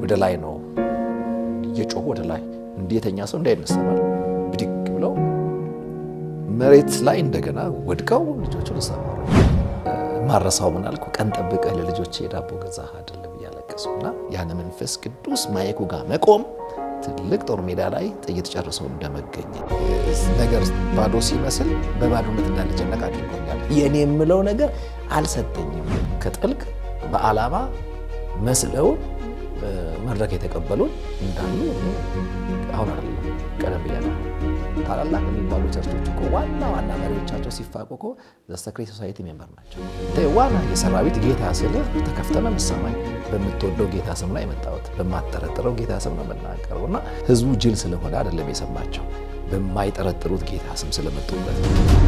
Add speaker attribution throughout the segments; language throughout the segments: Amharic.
Speaker 1: ወደ ላይ ነው እየጮሁ ወደ ላይ እንዴተኛ ሰው እንዳይነሳማል ብድግ ብለው መሬት ላይ እንደገና ወድቀው ልጆቹን ሰማሩ። ማረሳው ምን አልኩ፣ ቀን ጠብቀህ ለልጆች የዳቦ ገዛህ አይደለም እያለቀሱና ያን መንፈስ ቅዱስ ማየኩ ጋር መቆም ትልቅ ጦር ሜዳ ላይ ጥይት ጨርሰው እንደመገኘት ነገር ባዶ ሲመስል በባዶነት እንዳልጨነቅ አድርጎኛል። የእኔ የምለው ነገር አልሰጠኝም። ከጥልቅ በዓላማ መስለውን መድረክ የተቀበሉን እንዳሉ አሁን አይደለም ቀደም ብያለሁ። ታላላቅ የሚባሉ ቸርቾች እኮ ዋና ዋና መሪዎቻቸው ሲፋቁ እኮ ዘሰክሬት ሶሳይቲ ሜምበር ናቸው። ዋና የሰራዊት ጌታ ስልህ ተከፍተህ ነው የምትሰማኝ። በምትወደው ጌታ ስም ነው የመጣሁት፣ በማጠረጥረው ጌታ ስም ነው የምናገረው እና ህዝቡ ጅል ስለሆነ አይደለም የሰማቸው፣ በማይጠረጥሩት ጌታ ስም ስለመጡበት።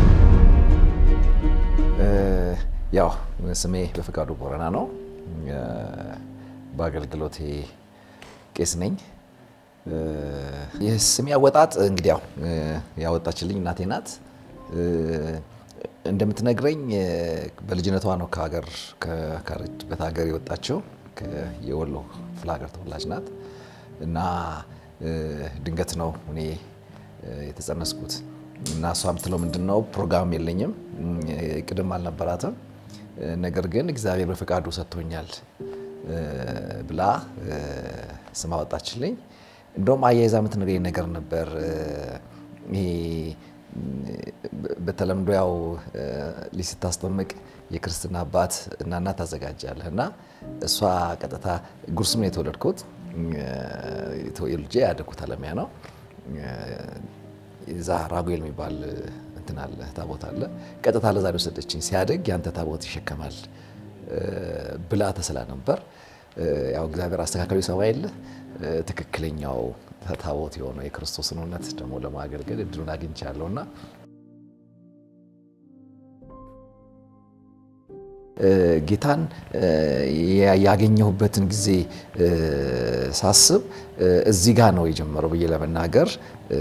Speaker 1: ያው ስሜ በፍቃዱ ቦረና ነው። በአገልግሎቴ ቄስ ነኝ። የስሜ አወጣጥ እንግዲህ ያው ያወጣችልኝ እናቴ ናት። እንደምትነግረኝ በልጅነቷ ነው ከሀገር ከካረችበት ሀገር የወጣችው። የወሎ ክፍለ ሀገር ተወላጅ ናት እና ድንገት ነው እኔ የተጸነስኩት እና እሷ የምትለው ምንድን ነው ፕሮግራም የለኝም ቅድም አልነበራትም፣ ነገር ግን እግዚአብሔር በፈቃዱ ሰጥቶኛል ብላ ስም አወጣችልኝ። እንደውም አያይዛ የምትነግረኝ ነገር ነበር። ይሄ በተለምዶ ያው ልጅ ስታስጠምቅ የክርስትና አባት እና እናት ታዘጋጃለህ እና እሷ ቀጥታ ጉርሱም ነው የተወለድኩት። ልጄ ያደግኩት አለሚያ ነው። እዛ ራጉኤል የሚባል እንትን አለ ታቦት አለ። ቀጥታ ለዛ ወሰደችኝ። ሲያደግ ያንተ ታቦት ይሸከማል ብላ ተስላ ነበር። ያው እግዚአብሔር አስተካካዩ ሰው የለ ትክክለኛው ታቦት የሆነው የክርስቶስን እውነት ደግሞ ለማገልገል እድሉን አግኝቻለሁ እና ጌታን ያገኘሁበትን ጊዜ ሳስብ እዚህ ጋር ነው የጀመረው ብዬ ለመናገር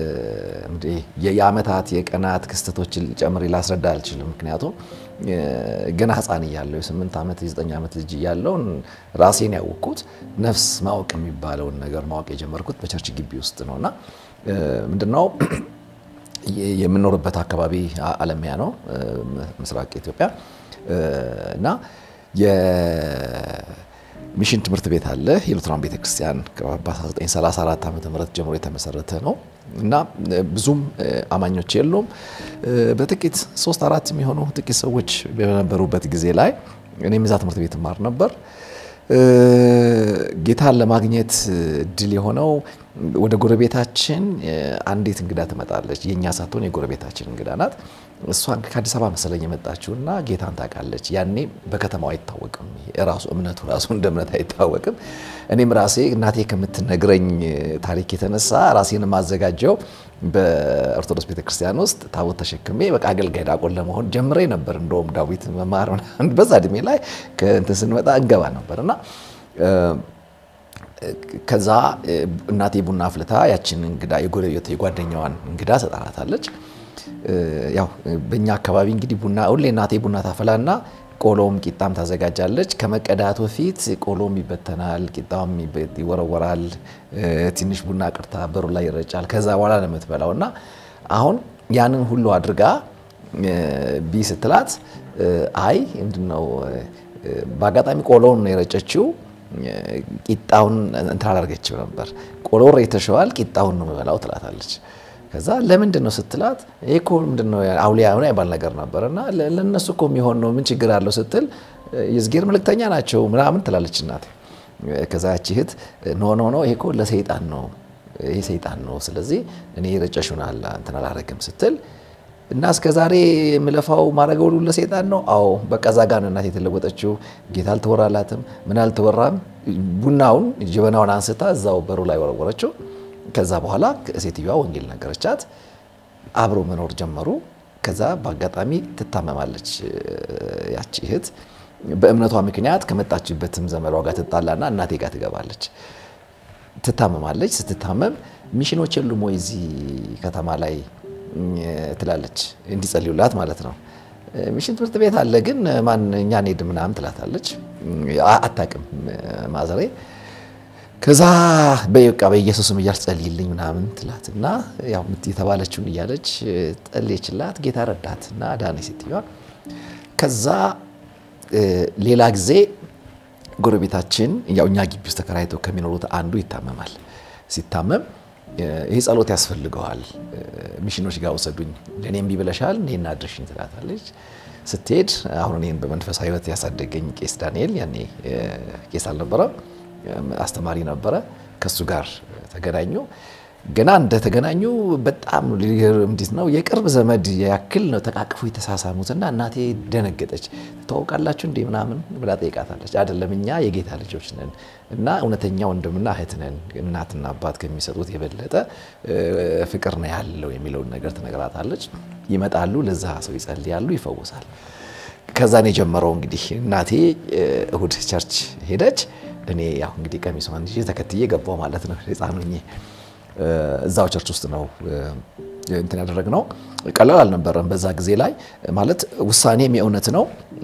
Speaker 1: የዓመታት የቀናት ክስተቶችን ጨምሬ ላስረዳ አልችልም። ምክንያቱም ገና ሕፃን እያለሁ የስምንት ዓመት የዘጠኝ ዓመት ልጅ እያለሁ ራሴን ያወቅኩት ነፍስ ማወቅ የሚባለውን ነገር ማወቅ የጀመርኩት በቸርች ግቢ ውስጥ ነው እና ምንድነው የምኖርበት አካባቢ አለሚያ ነው፣ ምስራቅ ኢትዮጵያ እና የሚሽን ትምህርት ቤት አለ። የሉትራን ቤተክርስቲያን በ1934 ዓ ም ጀምሮ የተመሰረተ ነው እና ብዙም አማኞች የሉም። በጥቂት ሶስት አራት የሚሆኑ ጥቂት ሰዎች በነበሩበት ጊዜ ላይ እኔም እዛ ትምህርት ቤት ማር ነበር። ጌታን ለማግኘት እድል የሆነው ወደ ጎረቤታችን አንዲት እንግዳ ትመጣለች። የእኛ ሳትሆን የጎረቤታችን እንግዳ ናት። እሷን ከአዲስ አበባ መሰለኝ የመጣችው እና ጌታን ታውቃለች። ያኔ በከተማው አይታወቅም፣ ራሱ እምነቱ ራሱ እንደ እምነት አይታወቅም። እኔም ራሴ እናቴ ከምትነግረኝ ታሪክ የተነሳ ራሴን የማዘጋጀው በኦርቶዶክስ ቤተክርስቲያን ውስጥ ታቦት ተሸክሜ በቃ አገልጋይ ዲያቆን ለመሆን ጀምሬ ነበር። እንደውም ዳዊት መማር በዛ እድሜ ላይ ከእንትን ስንመጣ እንገባ ነበር እና ከዛ እናቴ ቡና አፍልታ ያችን እንግዳ የጎረቤት የጓደኛዋን እንግዳ ሰጣናታለች። ያው በእኛ አካባቢ እንግዲህ ቡና ሁሌ እናቴ ቡና ታፈላና ቆሎም ቂጣም ታዘጋጃለች። ከመቀዳቱ በፊት ቆሎም ይበተናል፣ ቂጣም ይወረወራል፣ ትንሽ ቡና ቅርታ በሩ ላይ ይረጫል። ከዛ በኋላ ነው የምትበላው እና አሁን ያንን ሁሉ አድርጋ ቢ ስትላት አይ ምንድነው በአጋጣሚ ቆሎውን ነው የረጨችው ቂጣውን እንትን አላደርገችው ነበር። ቆሎ ረጭተሽዋል፣ ቂጣውን ነው የምበላው ትላታለች። ከዛ ለምንድን ነው ስትላት ይሄ እኮ ምንድን ነው አውሊያ ሆነ ይባል ነገር ነበር እና ለእነሱ እኮ የሚሆን ነው ምን ችግር አለው ስትል የእግዚአብሔር መልእክተኛ ናቸው ምናምን ትላለች እናቴ። ከዛ ያቺ እህት ኖ ኖ ኖ ይሄ እኮ ለሰይጣን ነው ይሄ ሰይጣን ነው፣ ስለዚህ እኔ ረጨሹን አላ እንትን አላረግም ስትል እና እስከ ዛሬ የምለፋው ማድረገው ሁሉ ለሰይጣን ነው። አዎ በቃ እዛ ጋር ነው እናቴ የተለወጠችው። ጌታ አልተወራላትም፣ ምን አልተወራም። ቡናውን ጀበናውን አንስታ እዛው በሩ ላይ ወረወረችው። ከዛ በኋላ ሴትዮዋ ወንጌል ነገረቻት። አብሮ መኖር ጀመሩ። ከዛ በአጋጣሚ ትታመማለች ያቺ እህት። በእምነቷ ምክንያት ከመጣችበትም ዘመዷ ጋር ትጣላና እናቴ ጋር ትገባለች። ትታመማለች። ስትታመም ሚሽኖች የሉም ወይ እዚህ ከተማ ላይ ትላለች፣ እንዲጸልዩላት ማለት ነው። ሚሽን ትምህርት ቤት አለ ግን ማን እኛ እንሄድ ምናምን ትላታለች። አታውቅም ማዘሬ ከዛ በቃ በኢየሱስም እያልሽ ጸልይልኝ ምናምን ትላት እና ያው የተባለችውን እያለች ጸለየችላት። ጌታ ረዳት እና ዳኔ ሴትዮዋ። ከዛ ሌላ ጊዜ ጎረቤታችን ያው እኛ ግቢ ውስጥ ተከራይተው ከሚኖሩት አንዱ ይታመማል። ሲታመም ይህ ጸሎት ያስፈልገዋል፣ ሚሽኖች ጋር ወሰዱኝ፣ ለእኔ እምቢ ብለሻል፣ እኔና አድርሽኝ ትላታለች። ስትሄድ አሁን እኔን በመንፈሳዊ ሕይወት ያሳደገኝ ቄስ ዳንኤል ያኔ ቄስ አልነበረም አስተማሪ ነበረ። ከሱ ጋር ተገናኙ። ገና እንደተገናኙ በጣም እንዴት ነው የቅርብ ዘመድ ያክል ነው ተቃቅፎ የተሳሳሙትና እናቴ ደነገጠች። ትተዋወቃላችሁ እንዴ ምናምን ብላ ጠይቃታለች። አይደለም እኛ የጌታ ልጆች ነን እና እውነተኛ ወንድምና እህት ነን፣ እናትና አባት ከሚሰጡት የበለጠ ፍቅር ነው ያለው የሚለውን ነገር ትነግራታለች። ይመጣሉ፣ ለዛ ሰው ይጸልያሉ፣ ይፈወሳል። ከዛን የጀመረው እንግዲህ እናቴ እሁድ ቸርች ሄደች። እኔ ያው እንግዲህ ቀሚሷን ይዤ ተከትዬ ገባሁ ማለት ነው። ሕፃን ሆኜ እዛው ቸርች ውስጥ ነው እንትን ያደረግነው። ቀላል አልነበረም በዛ ጊዜ ላይ ማለት ውሳኔም የእውነት ነው፣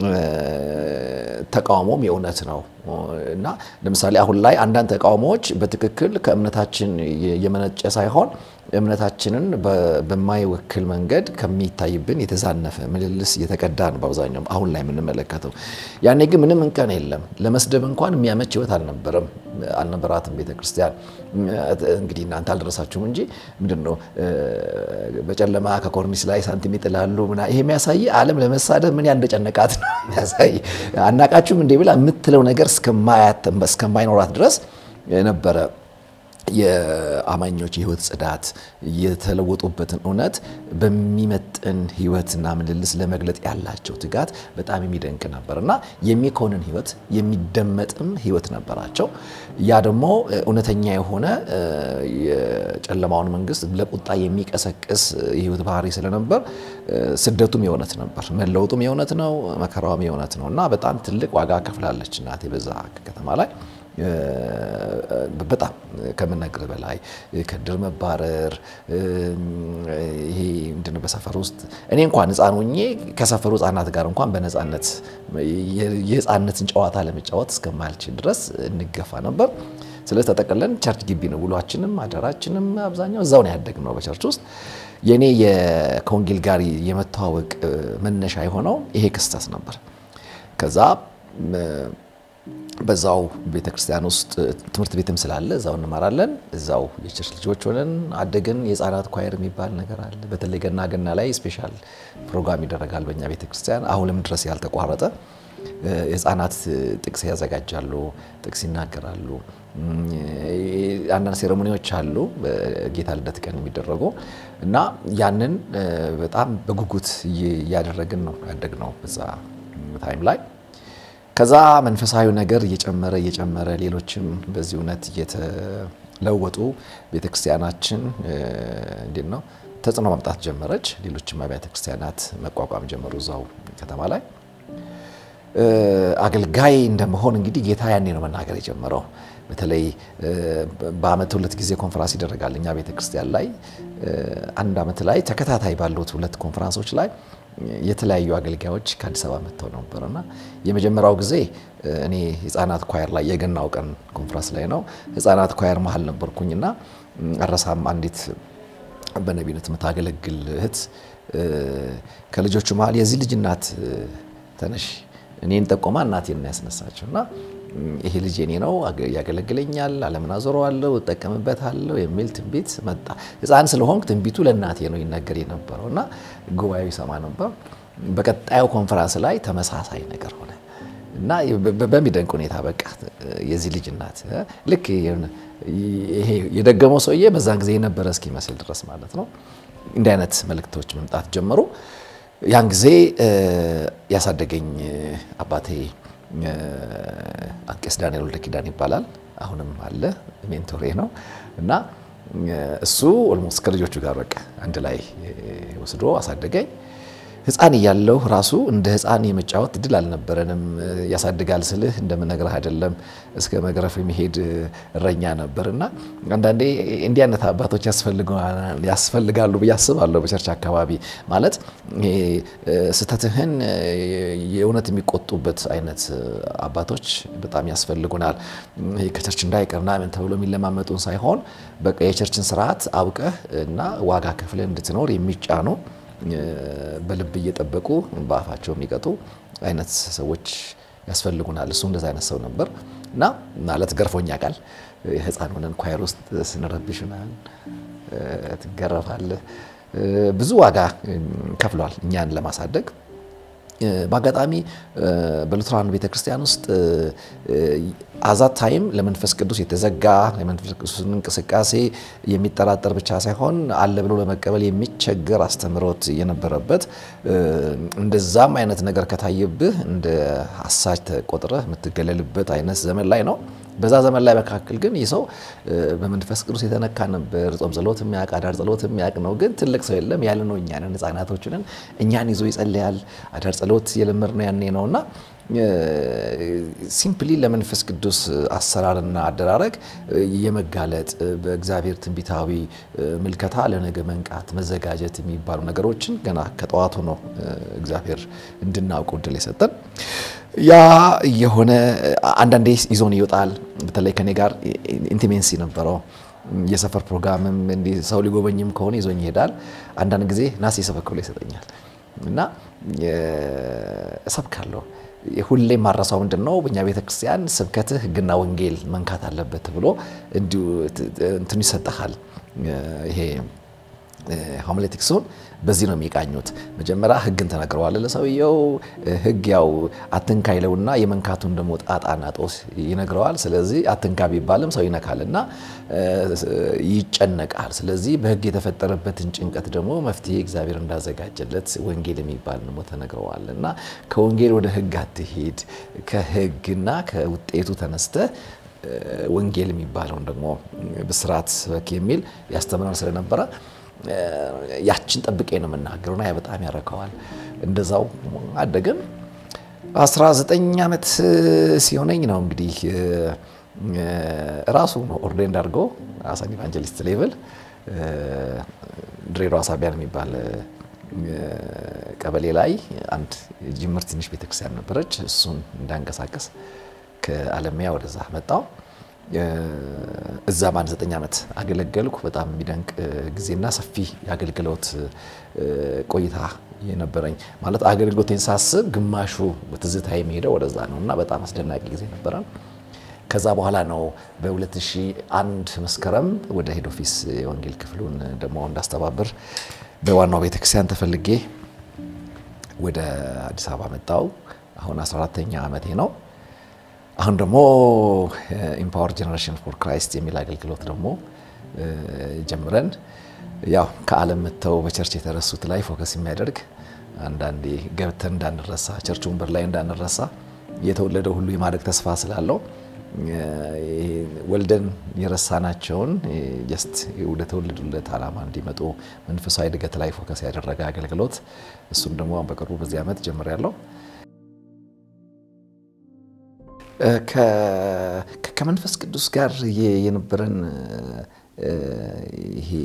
Speaker 1: ተቃውሞም የእውነት ነው እና ለምሳሌ አሁን ላይ አንዳንድ ተቃውሞዎች በትክክል ከእምነታችን የመነጨ ሳይሆን እምነታችንን በማይወክል መንገድ ከሚታይብን የተዛነፈ ምልልስ እየተቀዳ ነው በአብዛኛው አሁን ላይ የምንመለከተው። ያኔ ግን ምንም እንከን የለም። ለመስደብ እንኳን የሚያመች ህይወት አልነበረም አልነበራትም ቤተክርስቲያን። እንግዲህ እናንተ አልደረሳችሁም እንጂ ምንድን ነው በጨለማ ከኮርኒስ ላይ ሳንቲም ይጥላሉ ምናምን። ይሄ የሚያሳይ ዓለም ለመሳደብ ምን ያህል እንደጨነቃት ነው የሚያሳይ። አናቃችሁም እንዴ ብላ የምትለው ነገር እስከማይኖራት ድረስ ነበረ የአማኞች የህይወት ጽዳት የተለወጡበትን እውነት በሚመጥን ህይወትና ምልልስ ለመግለጥ ያላቸው ትጋት በጣም የሚደንቅ ነበር እና የሚኮንን ህይወት የሚደመጥም ህይወት ነበራቸው። ያ ደግሞ እውነተኛ የሆነ የጨለማውን መንግስት ለቁጣ የሚቀሰቅስ የህይወት ባህሪ ስለነበር ስደቱም የእውነት ነበር፣ መለወጡም የእውነት ነው፣ መከራውም የእውነት ነው እና በጣም ትልቅ ዋጋ ከፍላለች እናቴ በዛ ከተማ ላይ በጣም ከምነግር በላይ ከድር መባረር ይሄ ምንድን ነው በሰፈር ውስጥ እኔ እንኳን ህፃን ሆኜ ከሰፈሩ ህፃናት ጋር እንኳን በነፃነት የህፃነትን ጨዋታ ለመጫወት እስከማልችል ድረስ እንገፋ ነበር። ስለዚህ ተጠቅለን ቸርች ግቢ ነው ውሏችንም አደራችንም አብዛኛው እዛው ነው ያደግነው በቸርች ውስጥ። የእኔ ከወንጌል ጋር የመተዋወቅ መነሻ የሆነው ይሄ ክስተት ነበር። ከዛ በዛው ቤተ ክርስቲያን ውስጥ ትምህርት ቤትም ስላለ እዛው እንማራለን። እዛው የቸርች ልጆች ሆነን አደግን። የህፃናት ኳየር የሚባል ነገር አለ። በተለይ ገና ገና ላይ ስፔሻል ፕሮግራም ይደረጋል በእኛ ቤተ ክርስቲያን አሁንም ድረስ ያልተቋረጠ። የህፃናት ጥቅስ ያዘጋጃሉ፣ ጥቅስ ይናገራሉ። አንዳንድ ሴሬሞኒዎች አሉ በጌታ ልደት ቀን የሚደረጉ እና ያንን በጣም በጉጉት እያደረግን ነው ያደግነው በዛ ታይም ላይ ከዛ መንፈሳዊ ነገር እየጨመረ እየጨመረ ሌሎችም በዚህ እውነት እየተለወጡ ቤተክርስቲያናችን እንዴት ነው ተጽዕኖ ማምጣት ጀመረች። ሌሎችም አብያተ ክርስቲያናት መቋቋም ጀመሩ እዛው ከተማ ላይ። አገልጋይ እንደመሆን እንግዲህ ጌታ ያኔ ነው መናገር የጀመረው። በተለይ በአመት ሁለት ጊዜ ኮንፈራንስ ይደረጋል እኛ ቤተክርስቲያን ላይ። አንድ አመት ላይ ተከታታይ ባሉት ሁለት ኮንፈራንሶች ላይ የተለያዩ አገልጋዮች ከአዲስ አበባ መጥተው ነበርና የመጀመሪያው ጊዜ እኔ ህፃናት ኳየር ላይ የገናው ቀን ኮንፈረንስ ላይ ነው። ህፃናት ኳየር መሀል ነበርኩኝና አረሳም አንዲት በነቢነት የምታገለግል እህት ከልጆቹ መሀል የዚህ ልጅ እናት ተነሽ እኔን ጠቆማ እናቴን ነው ያስነሳቸው እና ይሄ ልጅ የኔ ነው፣ ያገለግለኛል፣ ዓለምን አዞረዋለሁ፣ እጠቀምበታለሁ የሚል ትንቢት መጣ። ህፃን ስለሆንክ ትንቢቱ ለእናቴ ነው ይነገር የነበረው እና ጉባኤው ይሰማ ነበር። በቀጣዩ ኮንፈራንስ ላይ ተመሳሳይ ነገር ሆነ እና በሚደንቅ ሁኔታ በቃ የዚህ ልጅ እናት ልክ ይሄ የደገመው ሰውዬ በዛን ጊዜ የነበረ እስኪመስል ድረስ ማለት ነው። እንዲህ አይነት መልእክቶች መምጣት ጀመሩ። ያን ጊዜ ያሳደገኝ አባቴ ቄስ ዳንኤል ወልደ ኪዳን ይባላል። አሁንም አለ ሜንቶሬ ነው እና እሱ ኦልሞስት ከልጆቹ ጋር በቃ አንድ ላይ ወስዶ አሳደገኝ። ሕፃን እያለሁ ራሱ እንደ ሕፃን የመጫወት እድል አልነበረንም። ያሳድጋል ስልህ እንደምነግርህ አይደለም፣ እስከ መግረፍ የሚሄድ እረኛ ነበር እና አንዳንዴ እንዲህ አይነት አባቶች ያስፈልጋሉ ብዬ አስባለሁ። በቸርች አካባቢ ማለት ስህተትህን የእውነት የሚቆጡበት አይነት አባቶች በጣም ያስፈልጉናል። ከቸርች እንዳይቀርና ምን ተብሎ የሚለማመጡን ሳይሆን በቃ የቸርችን ስርዓት አውቀህ እና ዋጋ ከፍለህ እንድትኖር የሚጫኑ በልብ እየጠበቁ በአፋቸው የሚቀጡ አይነት ሰዎች ያስፈልጉናል። እሱ እንደዚ አይነት ሰው ነበር እና ማለት ገርፎኛ ቃል ህፃን ሆነን ኳየር ውስጥ ስንረብሽ ምናምን ትገረፋለህ። ብዙ ዋጋ ከፍሏል እኛን ለማሳደግ። በአጋጣሚ በሉትራን ቤተክርስቲያን ውስጥ አዛት ታይም ለመንፈስ ቅዱስ የተዘጋ የመንፈስ ቅዱስን እንቅስቃሴ የሚጠራጠር ብቻ ሳይሆን አለ ብሎ ለመቀበል የሚቸገር አስተምሮት የነበረበት እንደዛም አይነት ነገር ከታየብህ እንደ አሳች ተቆጥረህ የምትገለልበት አይነት ዘመን ላይ ነው። በዛ ዘመን ላይ መካከል ግን ይህ ሰው በመንፈስ ቅዱስ የተነካ ነበር። ጾም ጸሎት የሚያውቅ አዳር ጸሎት የሚያውቅ ነው። ግን ትልቅ ሰው የለም ያለ ነው። እኛንን ህጻናቶችንን እኛን ይዞ ይጸልያል። አዳር ጸሎት የለመድነው ያኔ ነው እና ሲምፕሊ ለመንፈስ ቅዱስ አሰራርና አደራረግ የመጋለጥ በእግዚአብሔር ትንቢታዊ ምልከታ ለነገ መንቃት መዘጋጀት የሚባሉ ነገሮችን ገና ከጠዋቱ ነው እግዚአብሔር እንድናውቅ እድል የሰጠን። ያ የሆነ አንዳንዴ ይዞን ይወጣል። በተለይ ከኔ ጋር ኢንቲሜንሲ ነበረው። የሰፈር ፕሮግራምም እንዲህ ሰው ሊጎበኝም ከሆነ ይዞኝ ይሄዳል። አንዳንድ ጊዜ ናስ የሰበክ ብሎ ይሰጠኛል እና እሰብካለሁ። ሁሌ ማረሳው ምንድን ነው በእኛ ቤተክርስቲያን ስብከትህ ሕግና ወንጌል መንካት አለበት ብሎ እንዲሁ እንትኑ ይሰጠሃል። ይሄ ሆሚሌቲክሱን በዚህ ነው የሚቃኙት። መጀመሪያ ሕግን ተነግረዋል ለሰውየው። ሕግ ያው አትንካ ይለውና የመንካቱን ደግሞ ጣጣና ጦስ ይነግረዋል። ስለዚህ አትንካ ቢባልም ሰው ይነካል እና ይጨነቃል። ስለዚህ በሕግ የተፈጠረበትን ጭንቀት ደግሞ መፍትሄ እግዚአብሔር እንዳዘጋጀለት ወንጌል የሚባል ደግሞ ተነግረዋል እና ከወንጌል ወደ ሕግ አትሄድ፣ ከሕግና ከውጤቱ ተነስተህ ወንጌል የሚባለውን ደግሞ ብስራት ስበክ የሚል ያስተምረን ስለነበረ ያችን ጠብቄ ነው የምናገረው እና ያ በጣም ያረከዋል። እንደዛው አደግን። 19 ዓመት ሲሆነኝ ነው እንግዲህ ራሱ ኦርዴንድ አድርጎ አሳን ኢቫንጀሊስት ሌቭል ድሬዳዋ ሳቢያን የሚባል ቀበሌ ላይ አንድ ጅምር ትንሽ ቤተክርስቲያን ነበረች። እሱን እንዳንቀሳቀስ ከአለሚያ ወደዛ መጣው። እዛም አንድ ዘጠኝ ዓመት አገለገልኩ። በጣም የሚደንቅ ጊዜና ሰፊ የአገልግሎት ቆይታ የነበረኝ ማለት አገልግሎቴን ሳስብ ግማሹ ትዝታ የሚሄደው ወደዛ ነው እና በጣም አስደናቂ ጊዜ ነበረ። ከዛ በኋላ ነው በ2001 መስከረም ወደ ሄድ ኦፊስ የወንጌል ክፍሉን ደግሞ እንዳስተባብር በዋናው ቤተክርስቲያን ተፈልጌ ወደ አዲስ አበባ መጣው። አሁን 14ተኛ ዓመቴ ነው። አሁን ደግሞ ኢምፓወር ጀነሬሽን ፎር ክራይስት የሚል አገልግሎት ደግሞ ጀምረን ያው ከዓለም መጥተው በቸርች የተረሱት ላይ ፎከስ የሚያደርግ አንዳንዴ ገብተን እንዳንረሳ ቸርች ወንበር ላይ እንዳንረሳ የተወለደ ሁሉ የማደግ ተስፋ ስላለው ወልደን የረሳናቸውን ጀስት ወደ ተወለዱለት ዓላማ እንዲመጡ መንፈሳዊ እድገት ላይ ፎከስ ያደረገ አገልግሎት እሱም ደግሞ በቅርቡ በዚህ ዓመት ጀምሬያለሁ። ከመንፈስ ቅዱስ ጋር የነበረን ይሄ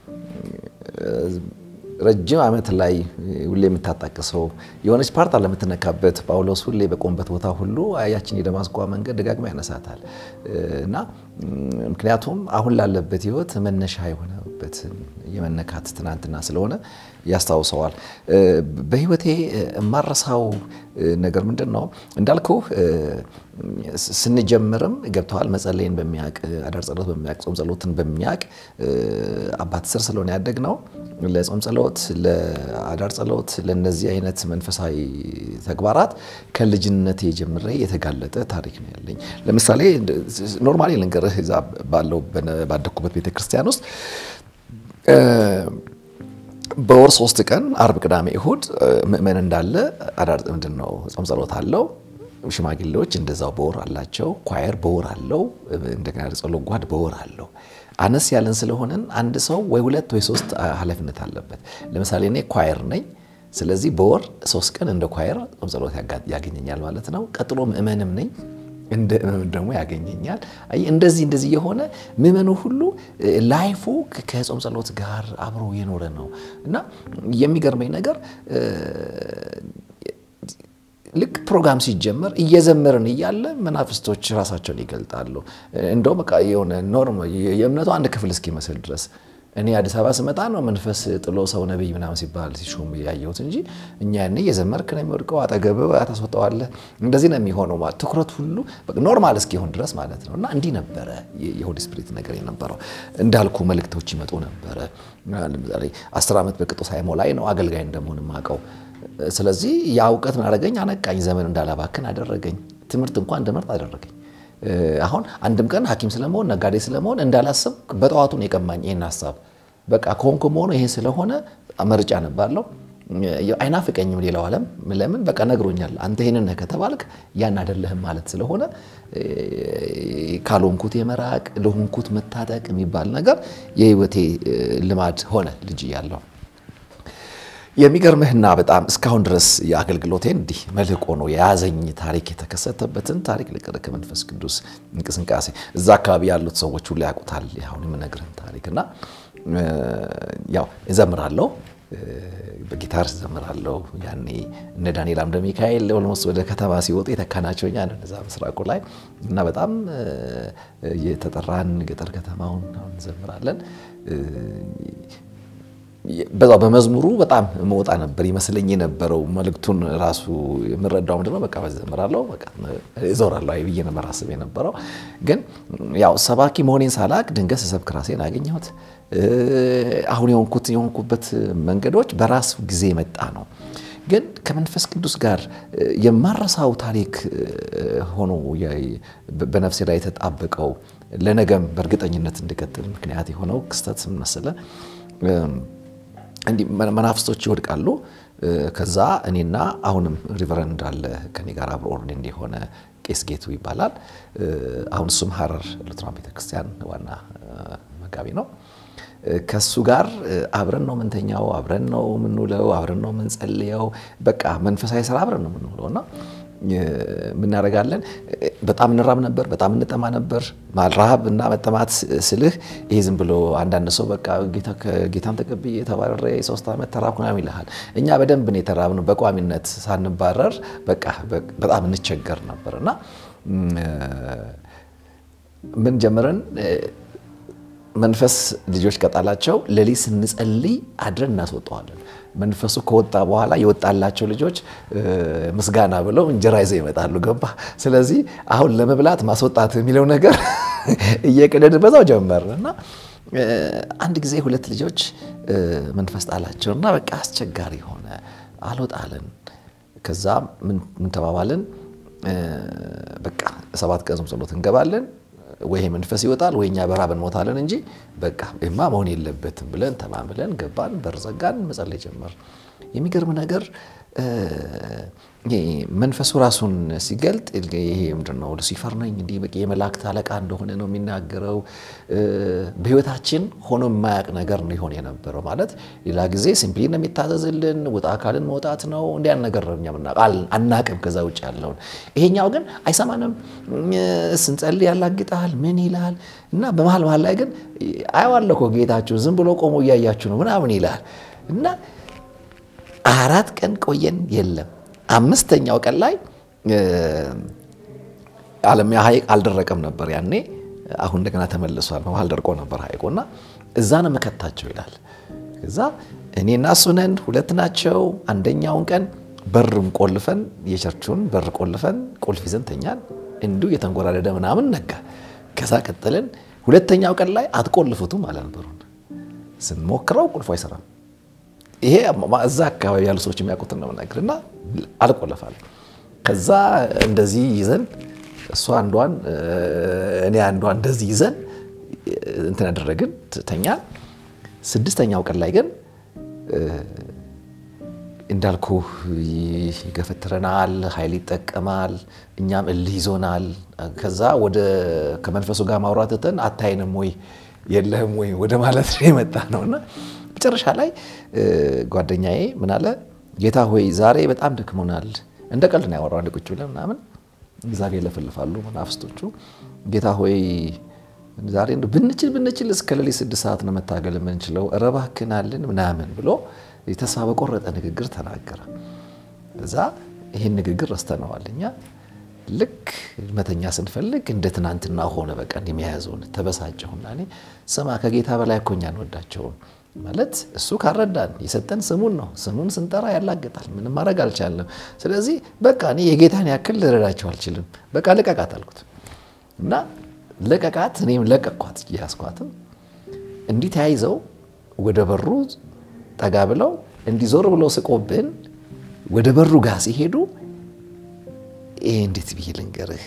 Speaker 1: ረጅም ዓመት ላይ ሁሌ የምታጣቅሰው የሆነች ፓርት አለ የምትነካበት። ጳውሎስ ሁሌ በቆምበት ቦታ ሁሉ ያችን የደማስቆ መንገድ ደጋግሞ ያነሳታል እና ምክንያቱም አሁን ላለበት ሕይወት መነሻ የሆነበት የመነካት ትናንትና ስለሆነ ያስታውሰዋል። በሕይወቴ የማረሳው ነገር ምንድን ነው እንዳልኩ ስንጀምርም ገብተዋል መጸለይን በሚያቅ አዳር ጸሎት በሚያቅ ጾም ጸሎትን በሚያቅ አባት ስር ስለሆነ ያደግ ነው። ለጾም ጸሎት፣ ለአዳር ጸሎት፣ ለእነዚህ አይነት መንፈሳዊ ተግባራት ከልጅነቴ ጀምሬ የተጋለጠ ታሪክ ነው ያለኝ። ለምሳሌ ኖርማሊ ልንገርህ እዛ ባለው ባደግኩበት ቤተክርስቲያን ውስጥ በወር ሶስት ቀን አርብ፣ ቅዳሜ፣ እሁድ ምእመን እንዳለ አዳር ምንድን ነው ጾም ጸሎት አለው። ሽማግሌዎች እንደዛው በወር አላቸው። ኳየር በወር አለው። እንደገና ጸሎት ጓድ በወር አለው። አነስ ያለን ስለሆነን አንድ ሰው ወይ ሁለት ወይ ሶስት ኃላፊነት አለበት። ለምሳሌ እኔ ኳየር ነኝ። ስለዚህ በወር ሶስት ቀን እንደ ኳየር ጾም ጸሎት ያገኘኛል ማለት ነው። ቀጥሎ ምእመንም ነኝ እንደ ምእመን ደግሞ ያገኘኛል። እንደዚህ እንደዚህ የሆነ ምእመኑ ሁሉ ላይፉ ከጾም ጸሎት ጋር አብሮ የኖረ ነው እና የሚገርመኝ ነገር ልክ ፕሮግራም ሲጀመር እየዘመርን እያለ መናፍስቶች ራሳቸውን ይገልጣሉ። እንደው በቃ የሆነ ኖርም የእምነቱ አንድ ክፍል እስኪመስል ድረስ እኔ አዲስ አበባ ስመጣ ነው መንፈስ ጥሎ ሰው ነቢይ ምናምን ሲባል ሲሾም ያየሁት እንጂ እኛ ያኔ እየዘመርክ ነው የሚወድቀው፣ አጠገብ ታስወጣዋለህ። እንደዚህ ነው የሚሆነው። ትኩረት ሁሉ ኖርማል እስኪሆን ድረስ ማለት ነው። እና እንዲህ ነበረ የሆሊ ስፒሪት ነገር የነበረው። እንዳልኩ መልእክቶች ይመጡ ነበረ። ለምሳሌ አስር ዓመት በቅጡ ሳይሞላኝ ነው አገልጋይ እንደመሆን የማውቀው። ስለዚህ ያ እውቀት ምን አደረገኝ? አነቃኝ። ዘመን እንዳላባክን አደረገኝ። ትምህርት እንኳን እንደመርጥ አደረገኝ። አሁን አንድም ቀን ሐኪም ስለመሆን ነጋዴ ስለመሆን እንዳላስብ በጠዋቱን የቀማኝ ይህን ሀሳብ በቃ ከሆንኩ መሆኑ ይሄ ስለሆነ መርጫ ነባለው። አይናፍቀኝም ሌላው ዓለም ለምን በቃ ነግሮኛል። አንተ ይህንን ነህ ከተባልክ ያን አይደለህም ማለት ስለሆነ ካልሆንኩት የመራቅ ለሆንኩት መታጠቅ የሚባል ነገር የህይወቴ ልማድ ሆነ ልጅ እያለሁ። የሚገርምህና በጣም እስካሁን ድረስ የአገልግሎቴን እንዲህ መልህቆ ነው የያዘኝ ታሪክ የተከሰተበትን ታሪክ ልቅርህ ከመንፈስ ቅዱስ እንቅስቃሴ እዛ አካባቢ ያሉት ሰዎች ሁሉ ያውቁታል። አሁን የምነግርህን ታሪክ እና ያው እዘምራለሁ፣ በጊታር እዘምራለሁ። ያኔ እነ ዳንኤል አምደ ሚካኤል ኦልሞስት ወደ ከተማ ሲወጡ የተካናቸው እኛ ነን እዛ ምስራቁ ላይ እና በጣም የተጠራን ገጠር ከተማውን እንዘምራለን። በዛው በመዝሙሩ በጣም መውጣ ነበር ይመስለኝ የነበረው። መልእክቱን ራሱ የምረዳው ምንድነው በቃ በዘምራለሁ በቃ እዞራለሁ አይ ብዬ ነበር አስብ የነበረው። ግን ያው ሰባኪ መሆኔን ሳላቅ ድንገት ስሰብክ ራሴን አገኘሁት። አሁን የሆንኩት የሆንኩበት መንገዶች በራሱ ጊዜ የመጣ ነው። ግን ከመንፈስ ቅዱስ ጋር የማረሳው ታሪክ ሆኖ በነፍሴ ላይ የተጣበቀው ለነገም በእርግጠኝነት እንድቀጥል ምክንያት የሆነው ክስተት ምን መሰለህ? እንዲህ መናፍስቶች ይወድቃሉ። ከዛ እኔና አሁንም ሪቨረንድ አለ ከኔ ጋር አብሮ ኦርዲን የሆነ ቄስ ጌቱ ይባላል። አሁን እሱም ሀረር ሉትራን ቤተክርስቲያን ዋና መጋቢ ነው። ከሱ ጋር አብረን ነው ምንተኛው፣ አብረን ነው የምንውለው፣ አብረን ነው የምንጸልየው። በቃ መንፈሳዊ ስራ አብረን ነው የምንውለው እና ምናደርጋለን በጣም እንራብ ነበር፣ በጣም እንጠማ ነበር። ረሃብ እና መጠማት ስልህ ይሄ ዝም ብሎ አንዳንድ ሰው በቃ ጌታን ተቀብዬ ተባረረ ሶስት ዓመት ተራብኩ ምናምን ይልሃል። እኛ በደንብ ነው የተራብነው በቋሚነት ሳንባረር በቃ በጣም እንቸገር ነበር እና ምን ጀመረን መንፈስ ልጆች ከጣላቸው ሌሊት ስንጸልይ አድረን እናስወጠዋለን። መንፈሱ ከወጣ በኋላ የወጣላቸው ልጆች ምስጋና ብለው እንጀራ ይዘው ይመጣሉ። ገባ። ስለዚህ አሁን ለመብላት ማስወጣት የሚለው ነገር እየቀደድ በዛው ጀመር እና አንድ ጊዜ ሁለት ልጆች መንፈስ ጣላቸው እና በቃ አስቸጋሪ ሆነ። አልወጣለን። ከዛ ምን ተባባልን? በቃ ሰባት ቀን ጾም ጸሎት እንገባለን ወይ መንፈስ ይወጣል ወይ እኛ በራብ እንሞታለን እንጂ በቃ ይማ መሆን የለበትም ብለን ተማምለን ገባን። በር ዘጋን፣ መጸለይ ጀመር። የሚገርም ነገር መንፈሱ ራሱን ሲገልጥ ይሄ ምንድን ነው ሉሲፈር ነኝ እንዲህ በቃ የመላእክት አለቃ እንደሆነ ነው የሚናገረው። በህይወታችን ሆኖ የማያውቅ ነገር ነው ይሆን የነበረው። ማለት ሌላ ጊዜ ሲምፕሊ ነው የሚታዘዝልን፣ ውጣ አካልን መውጣት ነው እንዲያን ነገር ነው እኛ አናቅም ከዛ ውጭ ያለውን። ይሄኛው ግን አይሰማንም። ስንጸልይ ያላግጣል፣ ምን ይላል እና በመሀል መሀል ላይ ግን አየዋለሁ እኮ ጌታችሁ ዝም ብሎ ቆሞ እያያችሁ ነው ምናምን ይላል እና አራት ቀን ቆየን፣ የለም አምስተኛው ቀን ላይ አለሚያ ሐይቅ አልደረቀም ነበር ያኔ። አሁን እንደገና ተመልሷል። በመሀል ደርቆ ነበር ሐይቁና እዛ ነው መከታቸው ይላል። እዛ እኔና እሱ ነን፣ ሁለት ናቸው። አንደኛውን ቀን በርም ቆልፈን የቸርቹን በር ቆልፈን ቁልፍ ይዘን ተኛን። እንዲሁ የተንጎራደደ ምናምን ነጋ። ከዛ ቀጥልን። ሁለተኛው ቀን ላይ አትቆልፉትም አለ ነበሩን። ስንሞክረው ቁልፉ አይሰራም። ይሄ እዛ አካባቢ ያሉ ሰዎች የሚያውቁትን ነው የምናገር እና አልቆለፋል። ከዛ እንደዚህ ይዘን እሷ አንዷን እኔ አንዷን እንደዚህ ይዘን እንትን ያደረግን ተኛ። ስድስተኛው ቀን ላይ ግን እንዳልኩ ይገፈትረናል፣ ኃይል ይጠቀማል፣ እኛም እልህ ይዞናል። ከዛ ወደ ከመንፈሱ ጋር ማውራት ትተን አታይንም ወይ የለህም ወይ ወደ ማለት ነው የመጣ ነውና መጨረሻ ላይ ጓደኛዬ ምን አለ፣ ጌታ ሆይ ዛሬ በጣም ደክሞናል። እንደ ቀልድ ነው ያወራው ቁጭ ብለን ምናምን ዛሬ ይለፈልፋሉ መናፍስቶቹ። ጌታ ሆይ ዛሬ ብንችል ብንችል እስከ ሌሊት ስድስት ሰዓት ነው መታገል የምንችለው፣ ኧረ እባክህን አልን ምናምን ብሎ ተስፋ በቆረጠ ንግግር ተናገረ። እዛ ይህን ንግግር ረስተነዋል እኛ ልክ መተኛ ስንፈልግ እንደ ትናንትና ሆነ። በቃ እንደሚያያዘውን ተበሳጨሁና እኔ ስማ ከጌታ በላይ እኮ እኛ እንወዳቸውም ማለት እሱ ካረዳን የሰጠን ስሙን ነው። ስሙን ስንጠራ ያላግጣል። ምንም ማድረግ አልቻለም። ስለዚህ በቃ እኔ የጌታን ያክል ልረዳቸው አልችልም። በቃ ልቀቃት አልኩት እና ለቀቃት። እኔም ለቀቅኳት ያስኳትም እንዲህ ተያይዘው ወደ በሩ ጠጋ ብለው እንዲዞር ብለው ስቆብን ወደ በሩ ጋር ሲሄዱ ይሄ እንዴት ብዬ ልንገርህ፣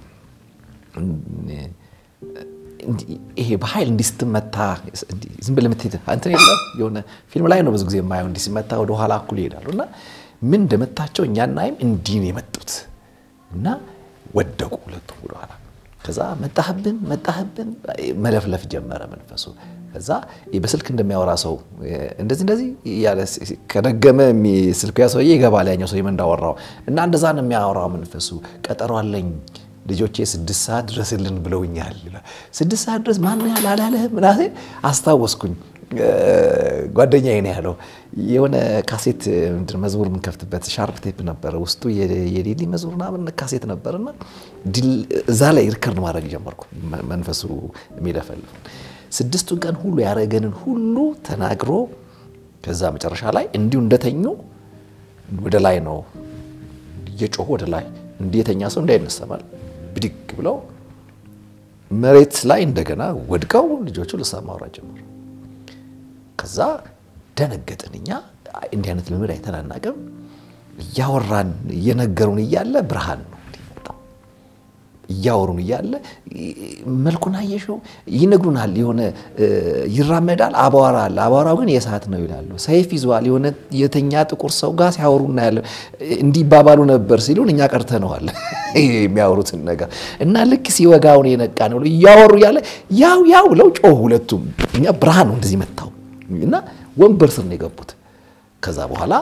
Speaker 1: ይሄ በኃይል እንዲህ ስትመታ ዝም ብለህ የምትሄድ እንትን የለም የሆነ ፊልም ላይ ነው ብዙ ጊዜ የማየው። እንዲህ ሲመታ ወደ ኋላ እኩል ይሄዳሉ እና ምን እንደመታቸው እኛ እናይም እንዲህ ነው የመጡት እና ወደቁ ሁለቱም ወደኋላ። ከዛ መጣህብን መጣህብን መለፍለፍ ጀመረ መንፈሱ። ከዛ በስልክ እንደሚያወራ ሰው እንደዚህ እንደዚህ እያለ ከደገመ ስልኩ ያ ሰውዬ ይገባል ያኛው ሰውዬ እንዳወራው እና እንደዛ ነው የሚያወራው መንፈሱ። ቀጠሮ አለኝ ልጆቼ ስድስት ሰዓት ድረስልን ብለውኛል። ስድስት ሰዓት ድረስ ማን ያህል አላለህ ምናምን አስታወስኩኝ። ጓደኛዬ ነው ያለው የሆነ ካሴት መዝሙር የምንከፍትበት ሻርፕ ቴፕ ነበረ ውስጡ የሌሊ መዝሙር ምናምን ካሴት ነበርና እዛ ላይ ሪከርድ ማድረግ ጀመርኩ። መንፈሱ የሚለፈልፍ ስድስቱን ቀን ሁሉ ያደረገንን ሁሉ ተናግሮ ከዛ መጨረሻ ላይ እንዲሁ እንደተኙ ወደ ላይ ነው እየጮሁ ወደ ላይ እንዲህ የተኛ ሰው እንዳይነሰማል ብድግ ብለው መሬት ላይ እንደገና ወድቀው ልጆቹ ልሳን ማውራት ጀመሩ። ከዛ ደነገጥን። እኛ እንዲህ አይነት ልምድ አይተን አናውቅም። እያወራን እየነገሩን እያለ ብርሃን ነው መጣው። እያወሩን እያለ መልኩን አየሽው ይነግሩናል። የሆነ ይራመዳል፣ አቧራ አለ። አቧራው ግን የእሳት ነው ይላሉ። ሰይፍ ይዟል። የሆነ የተኛ ጥቁር ሰው ጋር ሲያወሩ እናያለን። እንዲባባሉ ነበር ሲሉን እኛ ቀርተነዋል የሚያወሩትን ነገር እና ልክ ሲወጋውን የነቃ ነው እያወሩ እያለ ያው ያው ብለው ጮሁ ሁለቱም። እኛ ብርሃን ነው እንደዚህ መታው እና ወንበር ስር ነው የገቡት። ከዛ በኋላ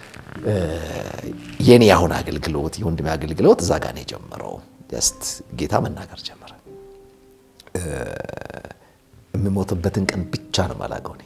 Speaker 1: የኔ አሁን አገልግሎት የወንድሜ አገልግሎት እዛ ጋር ነው የጀመረው። ጀስት ጌታ መናገር ጀመረ። የምሞትበትን ቀን ብቻ ነው የማላውቀው እኔ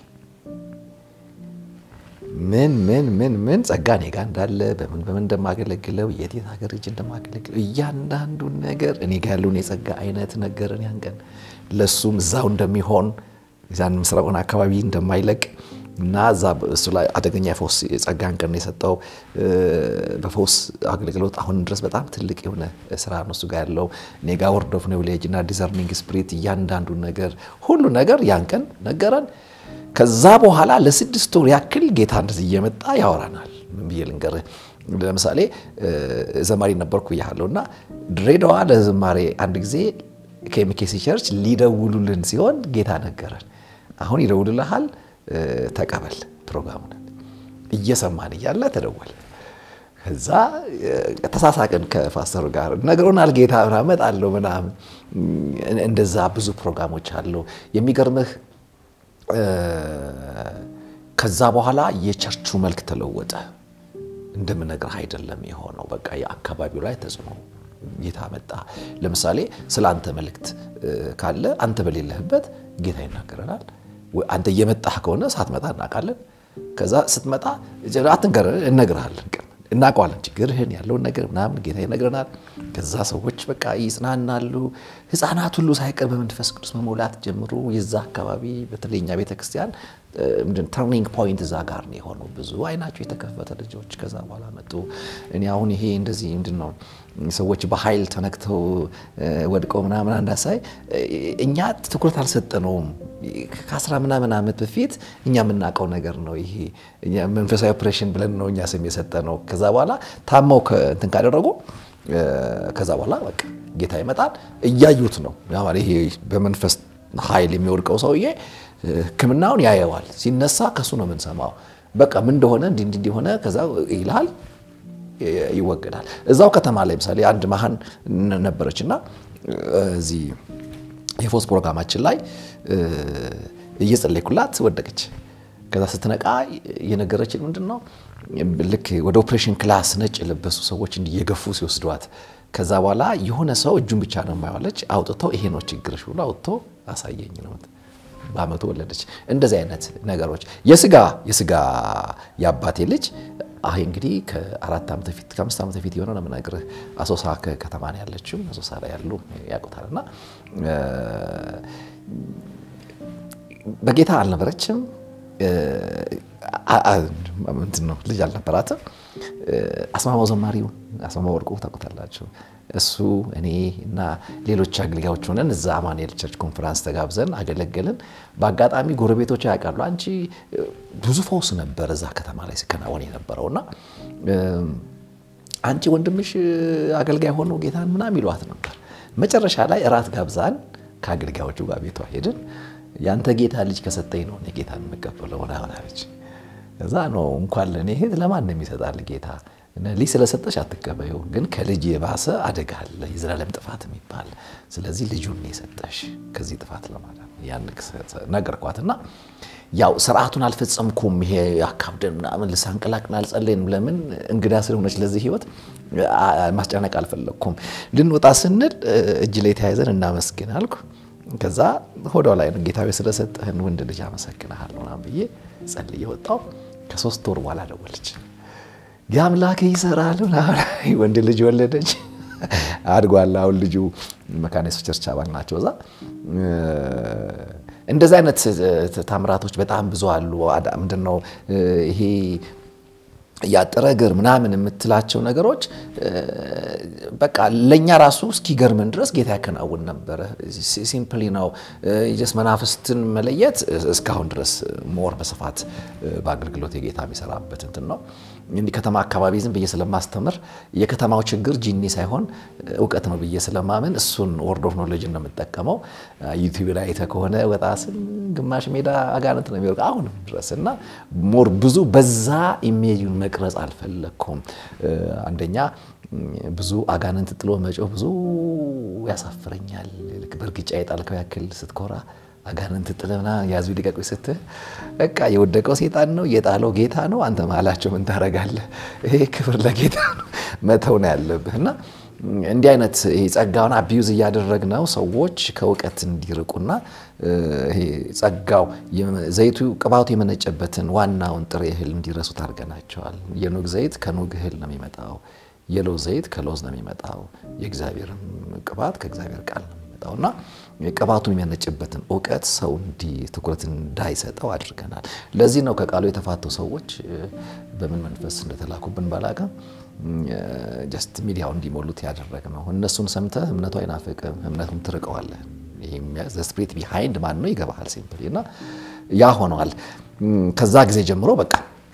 Speaker 1: ምን ምን ምን ምን ጸጋ እኔ ጋ እንዳለ በምን በምን እንደማገለግለው የት የት ሀገር እጅ እንደማገለግለው እያንዳንዱን ነገር እኔ ጋ ያለውን የጸጋ አይነት ነገርን ያን ቀን ለእሱም እዛው እንደሚሆን ዛን ምስራቁን አካባቢ እንደማይለቅ እና እዛ እሱ ላይ አደገኛ የፈውስ የጸጋን ቀን የሰጠው በፈውስ አገልግሎት አሁን ድረስ በጣም ትልቅ የሆነ ስራ ነው እሱ ጋር ያለው። እኔ ጋ ወርድ ኦፍ ኖውሌጅ እና ዲዘርኒንግ ስፕሪት እያንዳንዱን ነገር ሁሉ ነገር ያን ቀን ነገረን። ከዛ በኋላ ለስድስት ወር ያክል ጌታ እንደዚህ እየመጣ ያወራናል። ምን ብዬ ልንገርህ? ለምሳሌ ዘማሪ ነበርኩ እያለሁ እና ድሬዳዋ ለዝማሬ አንድ ጊዜ ከኤምኬሲ ቸርች ሊደውሉልን ሲሆን ጌታ ነገረን። አሁን ይደውልልሃል ተቀበል ፕሮግራሙን። እየሰማን እያለ ተደወለ። ከዛ ተሳሳቅን ከፓስተሩ ጋር ነግሮናል ጌታ እመጣለሁ ምናምን። እንደዛ ብዙ ፕሮግራሞች አለው። የሚገርምህ ከዛ በኋላ የቸርቹ መልክ ተለወጠ። እንደምነግርህ አይደለም የሆነው። በቃ የአካባቢው ላይ ተጽዕኖ ጌታ መጣ። ለምሳሌ ስለ አንተ መልእክት ካለ አንተ በሌለህበት ጌታ ይናገረናል። አንተ እየመጣህ ከሆነ ሳትመጣ እናውቃለን። ከዛ ስትመጣ አትንገረን፣ እነግርሃለን፣ እናውቀዋለን ችግርህን ያለውን ነገር ምናምን ጌታ ይነግረናል። ከዛ ሰዎች በቃ ይጽናናሉ። ሕፃናት ሁሉ ሳይቀር በመንፈስ ቅዱስ መሞላት ጀምሮ የዛ አካባቢ በተለይ እኛ ቤተክርስቲያን ተርኒንግ ፖይንት እዛ ጋር ነው የሆነው። ብዙ አይናቸው የተከፈተ ልጆች ከዛ በኋላ መጡ። እኔ አሁን ይሄ እንደዚህ ምንድን ነው ሰዎች በኃይል ተነክተው ወድቀው ምናምን አንዳሳይ እኛ ትኩረት አልሰጠነውም። ከአስራ ምናምን ዓመት በፊት እኛ የምናውቀው ነገር ነው። ይሄ መንፈሳዊ ኦፕሬሽን ብለን ነው እኛ ስም የሰጠነው። ከዛ በኋላ ታማው እንትን ካደረጉ ከዛ በኋላ በቃ ጌታ ይመጣል። እያዩት ነው ይሄ በመንፈስ ኃይል የሚወድቀው ሰውዬ ሕክምናውን ያየዋል። ሲነሳ ከሱ ነው የምንሰማው። በቃ ምን እንደሆነ እንዲህ እንዲህ እንደሆነ ከዛ ይልሃል ይወገዳል። እዛው ከተማ ላይ ምሳሌ አንድ መሀን ነበረች እና እዚህ የፎስ ፕሮግራማችን ላይ እየጸለይኩላት ወደቀች ከዛ ስትነቃ የነገረችን ምንድን ነው ልክ ወደ ኦፕሬሽን ክላስ ነጭ የለበሱ ሰዎች እንዲህ እየገፉ ሲወስዷት ከዛ በኋላ የሆነ ሰው እጁን ብቻ ነው የማይዋለች አውጥተው ይሄ ነው ችግርሽ ብሎ አውጥቶ አሳየኝ ነው። በአመቱ ወለደች። እንደዚህ አይነት ነገሮች የስጋ የስጋ የአባቴ ልጅ አይ እንግዲህ ከአራት ዓመት በፊት ከአምስት ዓመት በፊት የሆነ ነው የምነግርህ። አሶሳ ከተማ ነው ያለችው። አሶሳ ላይ ያሉ ያውቁታል። እና በጌታ አልነበረችም ምንድን ነው ልጅ አልነበራትም። አስማማው ዘማሪው አስማማው ወርቁ ታውቁታላችሁ። እሱ እኔ እና ሌሎች አገልጋዮች ሆነን እዛ አማኑኤል ቸርች ኮንፈራንስ ተጋብዘን አገለገልን። በአጋጣሚ ጎረቤቶች ያውቃሉ። አንቺ ብዙ ፈውስ ነበር እዛ ከተማ ላይ ሲከናወን የነበረውና አንቺ ወንድምሽ አገልጋይ ሆኖ ጌታን ምናምን ይሏት ነበር። መጨረሻ ላይ እራት ጋብዛን ከአገልጋዮቹ ጋር ቤቷ ሄድን። ያንተ ጌታ ልጅ ከሰጠኝ ነው እኔ ጌታን የምቀበለው ሆነ ሆናለች። እዛ ነው እንኳን ለእኔ እህት ለማንም ይሰጣል ጌታ ልጅ ስለሰጠሽ አትቀበዩ፣ ግን ከልጅ የባሰ አደጋ አለ፣ የዘላለም ጥፋት የሚባል ስለዚህ ልጁን የሰጠሽ ከዚህ ጥፋት ለማዳን ያን ነገርኳትና ያው ስርዓቱን አልፈጸምኩም። ይሄ አካብደን ምናምን ልሳንቀላቅን አልጸለይንም። ለምን እንግዳ ስለሆነች ለዚህ ህይወት ማስጨነቅ አልፈለግኩም። ልንወጣ ስንል እጅ ላይ ተያይዘን እናመስግን አልኩ። ከዛ ሆዷ ላይ ነው ጌታዊ ስለሰጠህን ወንድ ልጅ አመሰግንሃለሁ ምናምን ብዬ ጸልዬ ወጣሁ። ከሶስት ወር በኋላ ደወለች። የአምላክ ይሰራል ወንድ ልጅ ወለደች። አድጓል። አሁን ልጁ መካነ ኢየሱስ ቸርች አባል ናቸው። እዛ እንደዚህ አይነት ታምራቶች በጣም ብዙ አሉ። ምንድን ነው ይሄ ያጠረ እግር ምናምን የምትላቸው ነገሮች በቃ ለእኛ ራሱ እስኪገርምን ድረስ ጌታ ያከናውን ነበረ። ሲምፕሊ ነው ጀስ መናፍስትን መለየት እስካሁን ድረስ ሞር በስፋት በአገልግሎት የጌታ የሚሰራበት እንትን ነው። እንዲህ ከተማ አካባቢ ዝም ብዬ ስለማስተምር የከተማው ችግር ጂኒ ሳይሆን እውቀት ነው ብዬ ስለማምን እሱን ወርድ ኦፍ ኖሌጅ ነው የምጠቀመው። ዩቲዩብ ላይ አይተህ ከሆነ ወጣ ስል ግማሽ ሜዳ አጋንንት ነው የሚወርቅ አሁንም ድረስ እና ሞር ብዙ በዛ ኢሜጁን መቅረጽ አልፈለግኩም። አንደኛ ብዙ አጋንንት ጥሎ መጮህ ብዙ ያሳፍረኛል። ልክ በእርግጫ የጣልከው ያክል ስትኮራ አጋንንት ጥለና ያዙ ሊቀቁ ስትል በቃ የወደቀው ሴጣን ነው የጣለው ጌታ ነው። አንተ መሀላቸው ምን ታደርጋለህ? ይሄ ክብር ለጌታ ነው መተው ነው ያለብህ እና እንዲህ አይነት ጸጋውን አቢዩዝ እያደረግነው ሰዎች ከእውቀት እንዲርቁና ይሄ ጸጋው ዘይቱ ቅባቱ የመነጨበትን ዋናውን ጥሬ እህል እንዲረሱት አድርገናቸዋል። የኑግ ዘይት ከኑግ እህል ነው የሚመጣው። የሎዝ ዘይት ከሎዝ ነው የሚመጣው። የእግዚአብሔርም ቅባት ከእግዚአብሔር ቃል ነው የሚመጣው እና ቅባቱን የሚያነጭበትን እውቀት ሰው እንዲህ ትኩረት እንዳይሰጠው አድርገናል። ለዚህ ነው ከቃሉ የተፋቱ ሰዎች በምን መንፈስ እንደተላኩብን ባላቅም ጀስት ሚዲያው እንዲሞሉት ያደረግ ነው። እነሱን ሰምተህ እምነቱ አይናፍቅም፣ እምነቱን ትርቀዋለህ። ስፕሪት ቢሃይንድ ማን ነው ይገባሃል። ሲምፕሊ እና ያ ሆነዋል። ከዛ ጊዜ ጀምሮ በቃ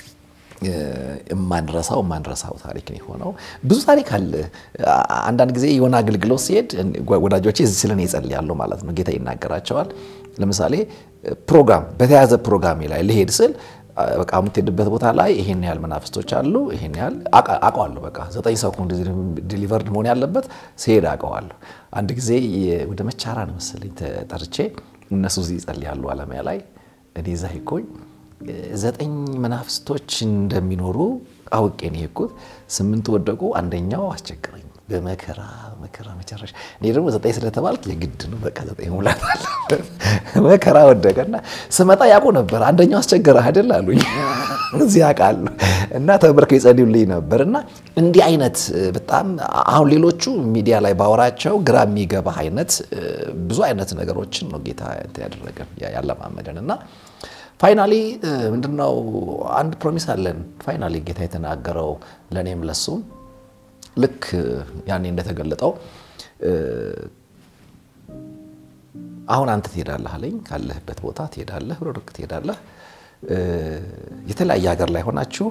Speaker 1: የማንረሳው የማንረሳው ታሪክ ነው የሆነው። ብዙ ታሪክ አለ። አንዳንድ ጊዜ የሆነ አገልግሎት ሲሄድ ወዳጆቼ ስለ እኔ ይጸልያሉ ማለት ነው። ጌታ ይናገራቸዋል። ለምሳሌ ፕሮግራም በተያዘ ፕሮግራሜ ላይ ልሄድ ስል በቃ የምትሄድበት ቦታ ላይ ይሄን ያህል መናፍስቶች አሉ፣ ይሄን ያህል አውቀዋለሁ። በቃ ዘጠኝ ሰው ዲሊቨርድ መሆን ያለበት ሲሄድ አውቀዋለሁ። አንድ ጊዜ ወደ መቻራ ነው መሰለኝ ተጠርቼ እነሱ እዚህ ይጸልያሉ አለሚያ ላይ እኔ እዛ ሄድኩኝ። ዘጠኝ መናፍስቶች እንደሚኖሩ አውቄ ነው የሄድኩት። ስምንቱ ወደቁ፣ አንደኛው አስቸግረኝ በመከራ መከራ መጨረሻ። እኔ ደግሞ ዘጠኝ ስለተባልክ የግድ ነው በቃ ዘጠኝ ሙላት አለበት። መከራ ወደቀና ስመጣ ያውቁ ነበር። አንደኛው አስቸገረህ አይደል አሉኝ። እዚህ ያውቃሉ እና ተበርከው ይጸልዩልኝ ነበር። እና እንዲህ አይነት በጣም አሁን ሌሎቹ ሚዲያ ላይ ባወራቸው ግራ የሚገባ አይነት ብዙ አይነት ነገሮችን ነው ጌታ ያደረገን ያለማመደን እና ፋይናሊ ምንድነው አንድ ፕሮሚስ አለን። ፋይናሊ ጌታ የተናገረው ለእኔም ለሱም ልክ ያኔ እንደተገለጠው አሁን አንተ ትሄዳለህ አለኝ። ካለህበት ቦታ ትሄዳለህ፣ ሩቅ ትሄዳለህ። የተለያየ ሀገር ላይ ሆናችሁ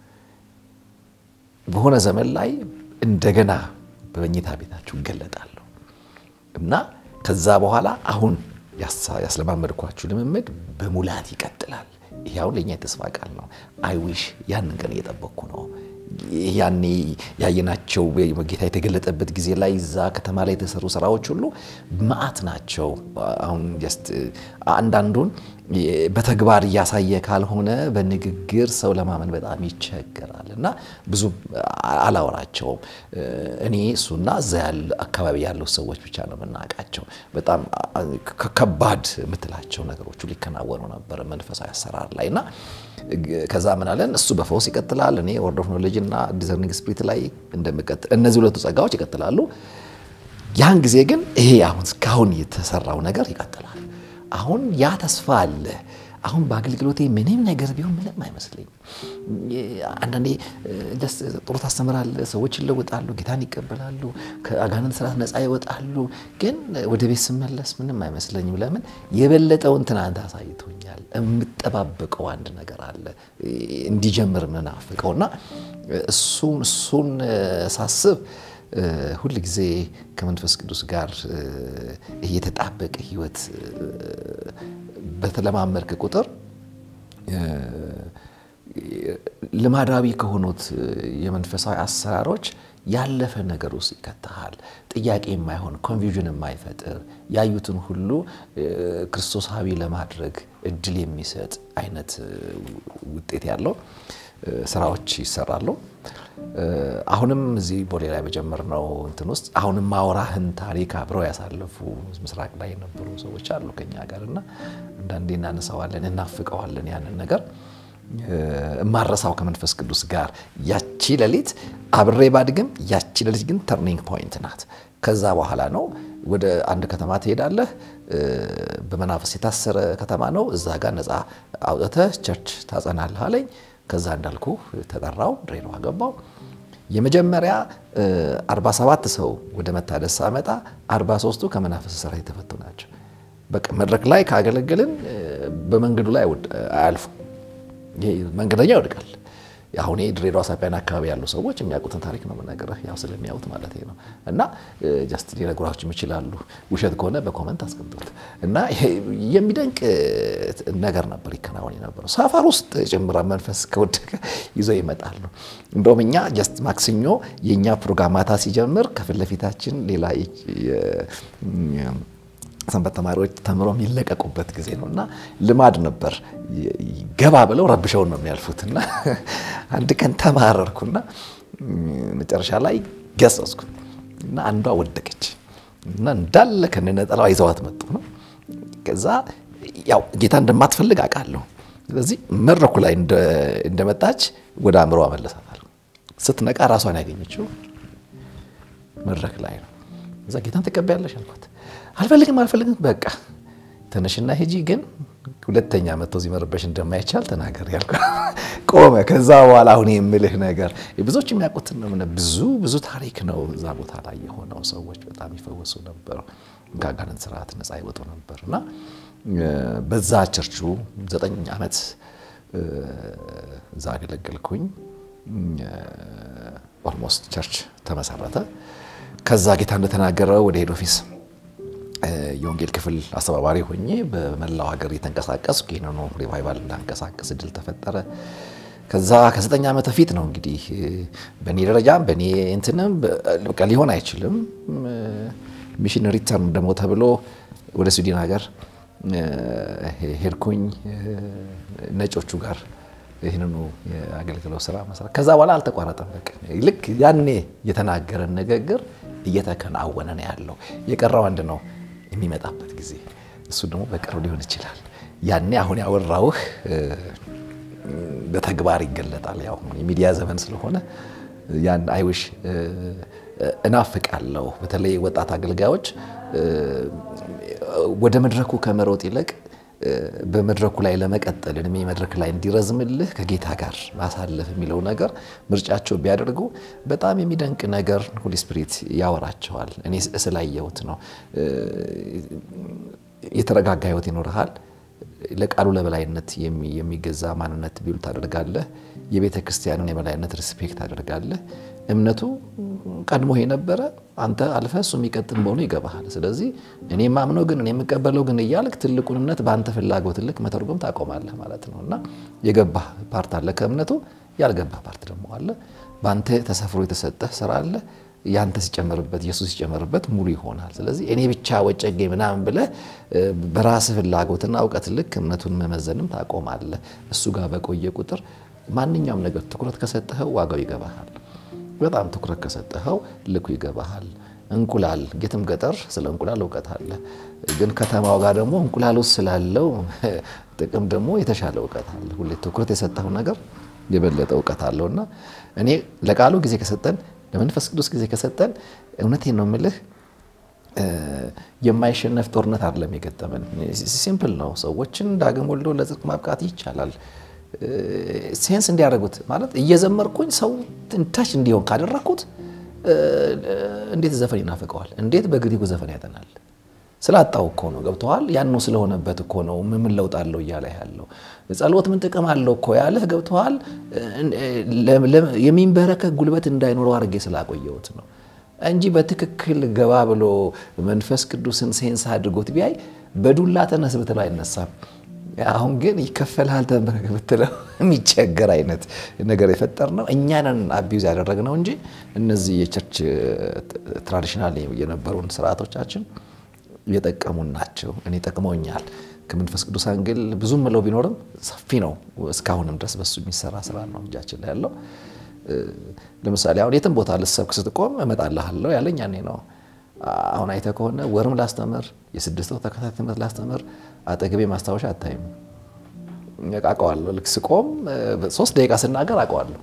Speaker 1: በሆነ ዘመን ላይ እንደገና በመኝታ ቤታችሁ እገለጣለሁ እና ከዛ በኋላ አሁን ያስለማመድኳችሁ ልምምድ በሙላት ይቀጥላል። ይህ አሁን ለእኛ የተስፋ ቃል ነው። አይዊሽ ያንን ቀን እየጠበቅኩ ነው። ያኔ ያየናቸው ጌታ የተገለጠበት ጊዜ ላይ እዛ ከተማ ላይ የተሰሩ ስራዎች ሁሉ መዓት ናቸው። አሁን ጀስት አንዳንዱን በተግባር እያሳየ ካልሆነ በንግግር ሰው ለማመን በጣም ይቸገራል እና ብዙ አላወራቸውም። እኔ እሱና እዛ ያለ አካባቢ ያለው ሰዎች ብቻ ነው የምናውቃቸው። በጣም ከባድ የምትላቸው ነገሮቹ ሊከናወኑ ነበር መንፈሳዊ አሰራር ላይ እና ከዛ ምን አለን እሱ በፈውስ ይቀጥላል። እኔ ወርድ ኦፍ ኖሌጅ እና ዲዘርኒንግ ስፒሪት ላይ እንደምቀጥል እነዚህ ሁለቱ ጸጋዎች ይቀጥላሉ። ያን ጊዜ ግን ይሄ አሁን እስካሁን የተሰራው ነገር ይቀጥላል። አሁን ያ ተስፋ አለ። አሁን በአገልግሎቴ ምንም ነገር ቢሆን ምንም አይመስለኝም። አንዳንዴ ጥሩ ታስተምራለህ፣ ሰዎች ይለወጣሉ፣ ጌታን ይቀበላሉ፣ ከአጋንንት ስርዓት ነፃ ይወጣሉ። ግን ወደ ቤት ስመለስ ምንም አይመስለኝም። ለምን የበለጠውን ትናንት አሳይቶኛል። የምጠባበቀው አንድ ነገር አለ እንዲጀምር ምናፍቀው እና እሱን እሱን ሳስብ ሁል ጊዜ ከመንፈስ ቅዱስ ጋር የተጣበቀ ሕይወት በተለማመድክ ቁጥር ልማዳዊ ከሆኑት የመንፈሳዊ አሰራሮች ያለፈ ነገር ውስጥ ይከተሃል። ጥያቄ የማይሆን ኮንፊውዥን የማይፈጥር ያዩትን ሁሉ ክርስቶሳዊ ለማድረግ እድል የሚሰጥ አይነት ውጤት ያለው ስራዎች ይሰራሉ። አሁንም እዚህ ቦሌ ላይ በጀመርነው እንትን ውስጥ አሁንም ማውራህን ታሪክ አብረው ያሳለፉ ምስራቅ ላይ የነበሩ ሰዎች አሉ ከኛ ጋር እና አንዳንዴ እናነሳዋለን፣ እናፍቀዋለን ያንን ነገር እማረሳው ከመንፈስ ቅዱስ ጋር ያቺ ሌሊት አብሬ ባድግም ያቺ ሌሊት ግን ተርኒንግ ፖይንት ናት። ከዛ በኋላ ነው ወደ አንድ ከተማ ትሄዳለህ። በመናፈስ የታሰረ ከተማ ነው። እዛ ጋር ነፃ አውጥተህ ቸርች ታጸናለህ አለኝ። ከዛ እንዳልኩ ተጠራው፣ ድሬዳዋ ገባው። የመጀመሪያ 47 ሰው ወደ መታደስ ሳመጣ 43ቱ ከመናፈስ ስራ የተፈቱ ናቸው። በቃ መድረክ ላይ ካገለገልን በመንገዱ ላይ አያልፉ ይሄ መንገደኛ ይወድቃል። አሁን ድሬዳዋ ሳቢያን አካባቢ ያሉ ሰዎች የሚያውቁትን ታሪክ ነው የምነግርህ፣ ያው ስለሚያውቁት ማለት ነው። እና ጀስት ሊነግሯችሁ ይችላሉ። ውሸት ከሆነ በኮመንት አስቀምጡት። እና የሚደንቅ ነገር ነበር ይከናወን የነበረው። ሰፈር ውስጥ ጭምራ መንፈስ ከወደቀ ይዘው ይመጣሉ። እንደውም እኛ ጀስት ማክሰኞ የእኛ ፕሮግራም ማታ ሲጀምር ከፊት ለፊታችን ሌላ ሰንበት ተማሪዎች ተምረው የሚለቀቁበት ጊዜ ነው እና ልማድ ነበር። ገባ ብለው ረብሸውን ነው የሚያልፉት። እና አንድ ቀን ተማረርኩና መጨረሻ ላይ ገሰጽኩ እና አንዷ ወደቀች እና እንዳለ ከነጠላዋ ይዘዋት መጡ ነው። ከዛ ያው ጌታ እንደማትፈልግ አውቃለሁ። ስለዚህ መድረኩ ላይ እንደመጣች ወደ አእምሮ አመለሳታል። ስትነቃ ራሷን ያገኘችው መድረክ ላይ ነው። እዛ ጌታን ትቀበያለሽ አልኳት። አልፈልግም አልፈልግም፣ በቃ ተነሽና ሂጂ፣ ግን ሁለተኛ መጥቶ እዚህ መረበሽ እንደማይቻል ተናገር ያልኩ ቆመ። ከዛ በኋላ አሁን የምልህ ነገር ብዙዎች የሚያውቁትን ነው። ብዙ ብዙ ታሪክ ነው እዛ ቦታ ላይ የሆነው። ሰዎች በጣም ይፈወሱ ነበር፣ ከአጋንንት ስርዓት ነፃ ይወጡ ነበር እና በዛ ቸርቹ ዘጠኝ ዓመት እዛ አገለገልኩኝ። ኦልሞስት ቸርች ተመሰረተ። ከዛ ጌታ እንደተናገረው ወደ ሄድ ኦፊስ የወንጌል ክፍል አስተባባሪ ሆኜ በመላው ሀገር የተንቀሳቀስኩ ይህንኑ ሪቫይቫል እንዳንቀሳቀስ እድል ተፈጠረ። ከዛ ከዘጠኝ ዓመት በፊት ነው እንግዲህ በእኔ ደረጃም በእኔ እንትንም በቃ ሊሆን አይችልም ሚሽን ሪተርን ደግሞ ተብሎ ወደ ስዊድን ሀገር ሄድኩኝ ነጮቹ ጋር ይህንኑ የአገልግሎት ስራ መስራት። ከዛ በኋላ አልተቋረጠም። በቃ ልክ ያኔ የተናገረን ንግግር እየተከናወነ ነው ያለው። የቀረው አንድ ነው የሚመጣበት ጊዜ፣ እሱ ደግሞ በቅርብ ሊሆን ይችላል። ያኔ አሁን ያወራውህ በተግባር ይገለጣል። ያው የሚዲያ ዘመን ስለሆነ ያን አይውሽ እናፍቃለሁ። በተለይ ወጣት አገልጋዮች ወደ መድረኩ ከመሮጥ ይልቅ በመድረኩ ላይ ለመቀጠል እድሜ መድረክ ላይ እንዲረዝምልህ ከጌታ ጋር ማሳለፍ የሚለው ነገር ምርጫቸው ቢያደርጉ በጣም የሚደንቅ ነገር ሆሊ ስፒሪት ያወራቸዋል። እኔ ስላየሁት ነው። የተረጋጋ ህይወት ይኖርሃል። ለቃሉ ለበላይነት የሚገዛ ማንነት ቢሉ ታደርጋለህ። የቤተ ክርስቲያንን የበላይነት ሪስፔክት ታደርጋለህ። እምነቱ ቀድሞ የነበረ አንተ አልፈ እሱ የሚቀጥል መሆኑ ይገባሃል። ስለዚህ እኔ ማምነው ግን እኔ የምቀበለው ግን እያልክ ትልቁን እምነት በአንተ ፍላጎት ልክ መተርጎም ታቆማለህ ማለት ነው እና የገባህ ፓርት አለ ከእምነቱ፣ ያልገባህ ፓርት ደግሞ አለ። በአንተ ተሰፍሮ የተሰጠህ ስራ አለ። ያንተ ሲጨመርበት ኢየሱስ ሲጨመርበት ሙሉ ይሆናል። ስለዚህ እኔ ብቻ ወጨጌ ምናምን ብለህ በራስህ ፍላጎትና እውቀት ልክ እምነቱን መመዘንም ታቆማለህ። እሱ ጋር በቆየ ቁጥር ማንኛውም ነገር ትኩረት ከሰጠኸው ዋጋው ይገባሃል። በጣም ትኩረት ከሰጠኸው ልኩ ይገባሃል። እንቁላል የትም ገጠር ስለ እንቁላል እውቀት አለ። ግን ከተማው ጋር ደግሞ እንቁላል ውስጥ ስላለው ጥቅም ደግሞ የተሻለ እውቀት አለ። ሁሌ ትኩረት የሰጠኸው ነገር የበለጠ እውቀት አለው እና እኔ ለቃሉ ጊዜ ከሰጠን ለመንፈስ ቅዱስ ጊዜ ከሰጠን እውነቴን ነው የምልህ የማይሸነፍ ጦርነት አይደለም የገጠመን። ሲምፕል ነው። ሰዎችን ዳግም ወልዶ ለጽድቅ ማብቃት ይቻላል። ሴንስ እንዲያደርጉት ማለት እየዘመርኩኝ ሰው ታች እንዲሆን ካደረግኩት እንዴት ዘፈን ይናፍቀዋል? እንዴት በግሪኩ ዘፈን ያጠናል? ስላጣው እኮ ነው። ገብተዋል። ያኑ ስለሆነበት እኮ ነው። ምን ለውጥ አለው እያለ ያለው ጸሎት ምን ጥቅም አለው እኮ ያለህ ገብተዋል። የሚንበረከክ ጉልበት እንዳይኖረው አድርጌ ስላቆየሁት ነው እንጂ በትክክል ገባ ብሎ መንፈስ ቅዱስን ሴንስ አድርጎት ቢያይ በዱላ ተነስ ብትለው አይነሳም። አሁን ግን ይከፈልሃል ተንበረከክ ብትለው የሚቸገር አይነት ነገር የፈጠር ነው። እኛንን አቢዩዝ ያደረግነው እንጂ እነዚህ የቸርች ትራዲሽናል የነበሩን ስርዓቶቻችን የጠቀሙን ናቸው። እኔ ጠቅመውኛል። ከመንፈስ ቅዱስ አንግል ብዙ ምለው ቢኖርም ሰፊ ነው። እስካሁንም ድረስ በሱ የሚሰራ ስራ ነው እጃችን ላይ ያለው። ለምሳሌ አሁን የትም ቦታ ልሰብክ ስትቆም እመጣልሃለሁ ያለኝ ያኔ ነው። አሁን አይተህ ከሆነ ወርም ላስተምር የስድስት ወር ተከታታይ ትምህርት ላስተምር አጠገቤ ማስታወሻ አታይም። አውቀዋለሁ። ልክ ስቆም ሶስት ደቂቃ ስናገር አውቀዋለሁ።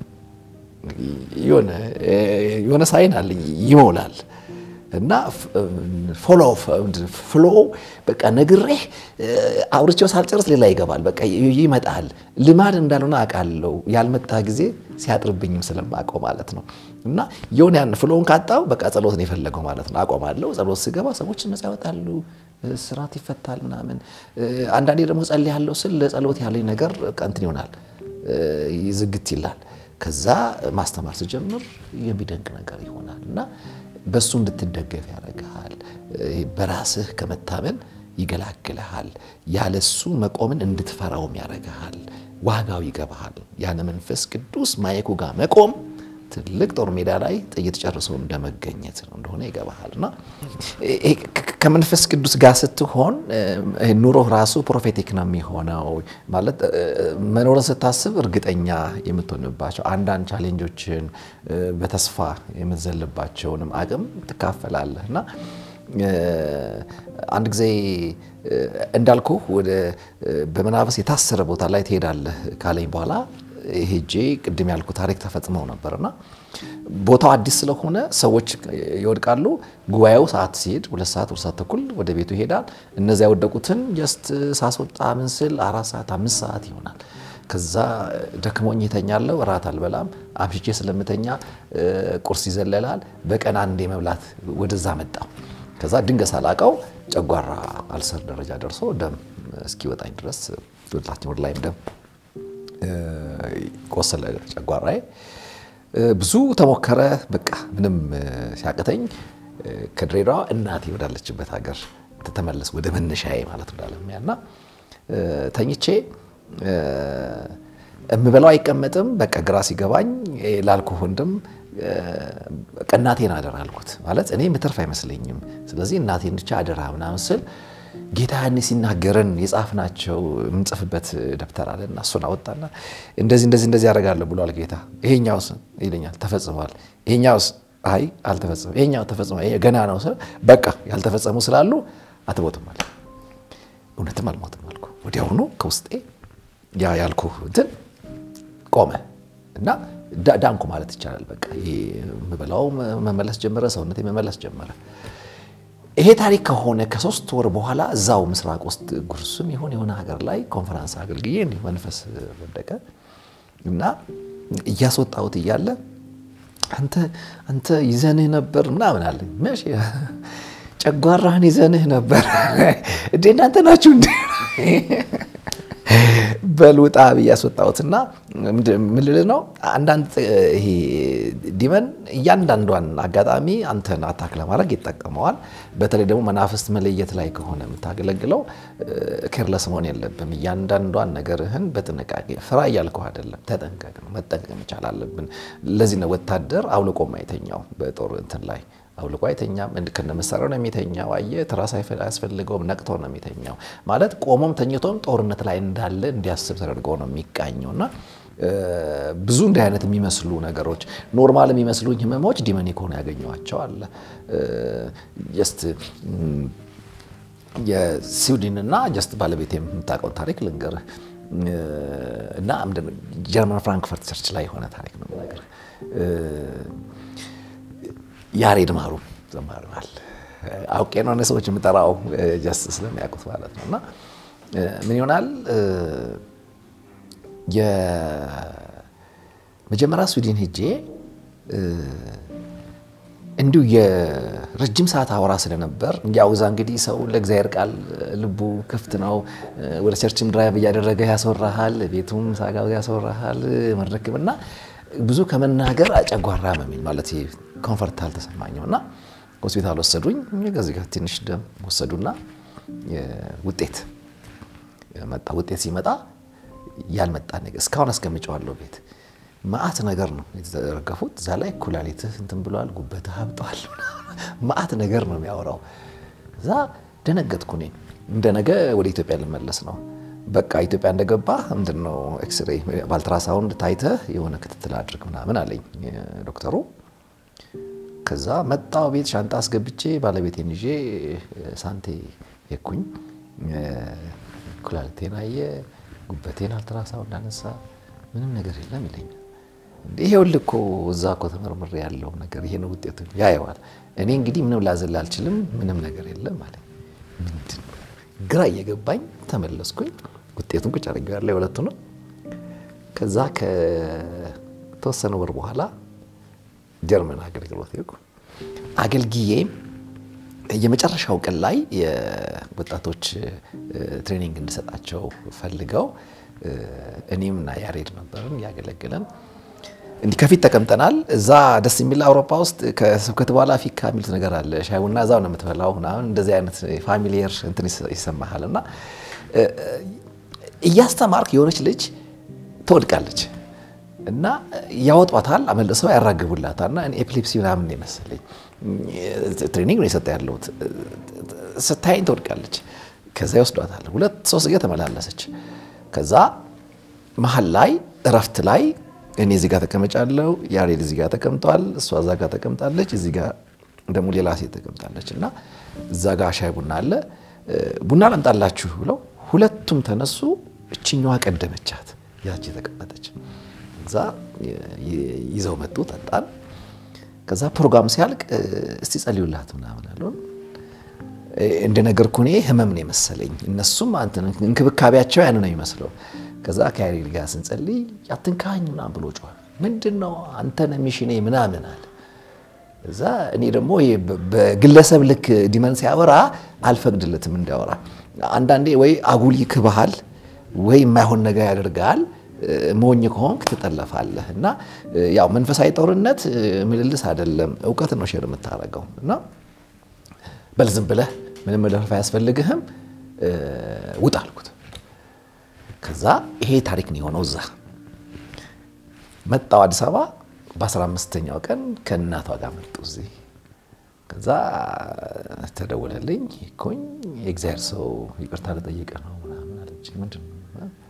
Speaker 1: የሆነ ሳይን አለኝ ይሞላል እና ፎሎ ፍሎ በቃ ነግሬህ አውርቼው ሳልጨርስ ሌላ ይገባል። በቃ ይመጣል። ልማድ እንዳልሆነ አውቃለሁ። ያልመጣ ጊዜ ሲያጥርብኝም ስለማውቀው ማለት ነው። እና የሆነ ያን ፍሎውን ካጣው በቃ ጸሎት ነው የፈለገው ማለት ነው። አቆማለሁ። ጸሎት ስገባ ሰዎች ነፃ ያወጣሉ፣ ስርዓት ይፈታል ምናምን። አንዳንዴ ደግሞ ጸልያለሁ ስል ለጸሎት ያለኝ ነገር እንትን ይሆናል፣ ዝግት ይላል። ከዛ ማስተማር ስጀምር የሚደንቅ ነገር ይሆናል እና በሱ እንድትደገፍ ያደርግሃል። በራስህ ከመታመን ይገላግልሃል። ያለሱ መቆምን እንድትፈራውም ያደርግሃል። ዋጋው ይገባሃል። ያለ መንፈስ ቅዱስ ማየኩ ጋር መቆም ትልቅ ጦር ሜዳ ላይ ጥይት ጨርሶ እንደመገኘት እንደሆነ ይገባሃል። እና ከመንፈስ ቅዱስ ጋር ስትሆን ኑሮህ ራሱ ፕሮፌቲክ ነው የሚሆነው። ማለት መኖርን ስታስብ እርግጠኛ የምትሆንባቸው አንዳንድ ቻሌንጆችን በተስፋ የምትዘልባቸውንም አቅም ትካፈላለህ እና አንድ ጊዜ እንዳልኩ ወደ በመናፈስ የታሰረ ቦታ ላይ ትሄዳለህ ካለኝ በኋላ ሄጄ ቅድም ያልኩ ታሪክ ተፈጽመው ነበርና ቦታው አዲስ ስለሆነ ሰዎች ይወድቃሉ። ጉባኤው ሰዓት ሲሄድ ሁለት ሰዓት ሁለት ሰዓት ተኩል ወደ ቤቱ ይሄዳል። እነዚያ የወደቁትን ጀስት ሳስወጣ ምን ስል አራት ሰዓት አምስት ሰዓት ይሆናል። ከዛ ደክሞኝ የተኛለው እራት አልበላም። አምሽቼ ስለምተኛ ቁርስ ይዘለላል። በቀን አንዴ መብላት ወደዛ መጣው። ከዛ ድንገት ሳላቀው ጨጓራ አልሰር ደረጃ ደርሶ ደም እስኪወጣኝ ድረስ ወደታችን ወደ ላይም ደም ቆሰለ ጨጓራዬ። ብዙ ተሞከረ። በቃ ምንም ሲያቅተኝ ከድሬዳዋ እናቴ ወዳለችበት ሀገር ተመለስ ወደ መነሻዬ ማለት ወዳለሚያ እና ተኝቼ የምበላው አይቀመጥም። በቃ ግራ ሲገባኝ ላልኩ ወንድም እናቴን አደራ አልኩት። ማለት እኔ ምትርፍ አይመስለኝም። ስለዚህ እናቴን ብቻ አደራ ምናምን ስል ጌታ ያኔ ሲናገረን የጻፍናቸው የምንጽፍበት ደብተር አለ እና እሱን አወጣና እንደዚህ እንደዚህ እንደዚህ ያደርጋለሁ ብሏል ጌታ። ይሄኛውስ ይለኛል ተፈጽሟል። ይሄኛውስ አይ አልተፈጸመም። ይሄኛው ተፈጽሟል፣ ገና ነው። በቃ ያልተፈጸሙ ስላሉ አትሞትም አለ። እውነትም አልሞትም አልኩ። ወዲያውኑ ከውስጤ ያ ያልኩ እንትን ቆመ እና ዳንኩ ማለት ይቻላል። በቃ የምበላው መመለስ ጀመረ፣ ሰውነቴ መመለስ ጀመረ። ይሄ ታሪክ ከሆነ ከሶስት ወር በኋላ እዛው ምስራቅ ውስጥ ጉርሱም የሆነ የሆነ ሀገር ላይ ኮንፈረንስ አገልግዬ እንዲሁ መንፈስ ወደቀ እና እያስወጣሁት እያለ አንተ አንተ ይዘንህ ነበር ምናምን አለኝ። መቼ ጨጓራህን ይዘንህ ነበር እንዴ? እናንተ ናችሁ እንዴ? በልውጣ ብዬ ያስወጣሁትና ምን ልልህ ነው አንዳንድ ይሄ ዲመን እያንዳንዷን አጋጣሚ አንተን አታክ ለማድረግ ይጠቀመዋል። በተለይ ደግሞ መናፍስት መለየት ላይ ከሆነ የምታገለግለው ኬርለስ መሆን የለብም። እያንዳንዷን ነገርህን በጥንቃቄ ፍራ እያልከው አይደለም፣ ተጠንቀቅ ነው። መጠንቀቅ መቻል አለብን። ለዚህ ነው ወታደር አውልቆ ማይተኛው በጦር እንትን ላይ አውልቆ አይተኛም። ከነ መሳሪያው ነው የሚተኛው። አየህ ትራስ አያስፈልገውም። ነቅቶ ነው የሚተኛው። ማለት ቆሞም ተኝቶም ጦርነት ላይ እንዳለ እንዲያስብ ተደርጎ ነው የሚቃኘው እና ብዙ እንዲህ አይነት የሚመስሉ ነገሮች ኖርማል የሚመስሉኝ ህመሞች ዲመኒክ ሆኖ ያገኘዋቸው አለ። ጀስት የስዊድን እና ጀስት ባለቤት የምታውቀውን ታሪክ ልንገርህ እና ጀርመን ፍራንክፈርት ቸርች ላይ የሆነ ታሪክ ነው ነገር ያሬድ ማሩ ዘማሪዋል አውቄ ነው ሰዎች የምጠራው ጀስት ስለሚያውቁት ማለት ነው። እና ምን ይሆናል የመጀመሪያ ስዊድን ሄጄ እንዲሁ የረጅም ሰዓት አወራ ስለነበር ያው እዛ እንግዲህ ሰው ለእግዚአብሔር ቃል ልቡ ክፍት ነው። ወደ ቸርችም ድራይቭ እያደረገ ያስወራሃል፣ ቤቱም ሳጋ ያስወራሃል መድረክም እና ብዙ ከመናገር አጨጓራ መሚል ማለት ኮንፈርት አልተሰማኝም እና ሆስፒታል ወሰዱኝ። ከዚህ ጋር ትንሽ ደም ወሰዱና ውጤት መጣ። ውጤት ሲመጣ ያልመጣ ነገር እስካሁን አስቀምጨዋለሁ ቤት መዓት ነገር ነው የተዘረገፉት። እዛ ላይ ኩላሊትህ እንትን ብሏል፣ ጉበትህ አብጧል፣ መዓት ነገር ነው የሚያወራው። እዛ ደነገጥኩ። እኔ እንደ ነገ ወደ ኢትዮጵያ ልመለስ ነው። በቃ ኢትዮጵያ እንደገባ ምንድን ነው ኤክስሬይ በአልትራሳውንድ ታይተህ የሆነ ክትትል አድርግ ምናምን አለኝ ዶክተሩ። ከዛ መጣው ቤት ሻንጣ አስገብቼ ባለቤቴን ይዤ ሳንቴ ሄድኩኝ። ኩላሊቴን አየ፣ ጉበቴን አልትራሳውንድ አነሳ፣ ምንም ነገር የለም ይለኛል። ይሄውልህ እኮ እዛ እኮ ተመርምሬ ያለው ነገር ይሄ ነው ውጤቱ፣ ያየዋል። እኔ እንግዲህ ምንም ላዘል አልችልም፣ ምንም ነገር የለም አለኝ። ምንድን ነው ግራ እየገባኝ ተመለስኩኝ። ውጤቱን ቁጭ አድርጌዋለሁ የሁለቱንም። ከዛ ከተወሰነ ወር በኋላ ጀርመን አገልግሎት ሄድኩ። አገልግዬ የመጨረሻው ቀን ላይ የወጣቶች ትሬኒንግ እንድሰጣቸው ፈልገው እኔም እና ያሬድ ነበርን እያገለገለን እንዲህ ከፊት ተቀምጠናል። እዛ ደስ የሚል አውሮፓ ውስጥ ከስብከት በኋላ ፊካ የሚሉት ነገር አለ። ሻይ ቡና እዛው ነው የምትበላው ምናምን እንደዚህ አይነት ፋሚሊየር እንትን ይሰማሃል። እና እያስተማርክ የሆነች ልጅ ትወድቃለች እና ያወጧታል፣ አመልሰው ያራግቡላታል። እና ኤፒሌፕሲ ምናምን የመሰለኝ ትሬኒንግ ነው የሰጠ ያለሁት። ስታይኝ ትወድቃለች። ከዛ ይወስዷታል። ሁለት ሶስት ጊዜ ተመላለሰች። ከዛ መሀል ላይ እረፍት ላይ እኔ እዚህ ጋር ተቀመጫለሁ፣ ያሬድ እዚህ ጋር ተቀምጧል፣ እሷ እዛ ጋር ተቀምጣለች፣ እዚህ ጋር ደግሞ ሌላ ሴት ተቀምጣለች እና እዛ ጋር ሻይ ቡና አለ፣ ቡና ላምጣላችሁ ብለው ሁለቱም ተነሱ። እችኛዋ ቀደመቻት፣ ያቺ ተቀመጠች። እዛ ይዘው መጡ፣ ጠጣን። ከዛ ፕሮግራም ሲያልቅ እስቲ ጸልዩላት ምናምን አሉን። እንደነገርኩ እኔ ህመም ነው የመሰለኝ፣ እነሱም እንክብካቤያቸው ያን ነው የሚመስለው። ከዛ ከያሬድ ጋር ስንጸልይ አትንካኝ ምናምን ብሎ ጮኸ። ምንድን ነው አንተን ሚሽኔ ምናምን አለ። እዛ እኔ ደግሞ በግለሰብ ልክ ዲመን ሲያወራ አልፈቅድለትም እንዲያወራ። አንዳንዴ ወይ አጉል ይክብሃል ወይ የማይሆን ነገር ያደርጋል። ሞኝ ከሆንክ ትጠለፋለህ። እና ያው መንፈሳዊ ጦርነት ምልልስ አይደለም፣ እውቀት ነው ሼር የምታደርገው። እና በል ዝም ብለህ ምንም መለፈፍ አያስፈልግህም ውጣ አልኩት። ከዛ ይሄ ታሪክ ነው የሆነው። እዛ መጣው አዲስ አበባ በ15ኛው ቀን ከእናቷ ጋር መጡ እዚህ። ከዛ ተደወለልኝ ኮኝ የእግዚአብሔር ሰው ይቅርታ ልጠይቅ ነው ምናምን አለች። ምንድን ነው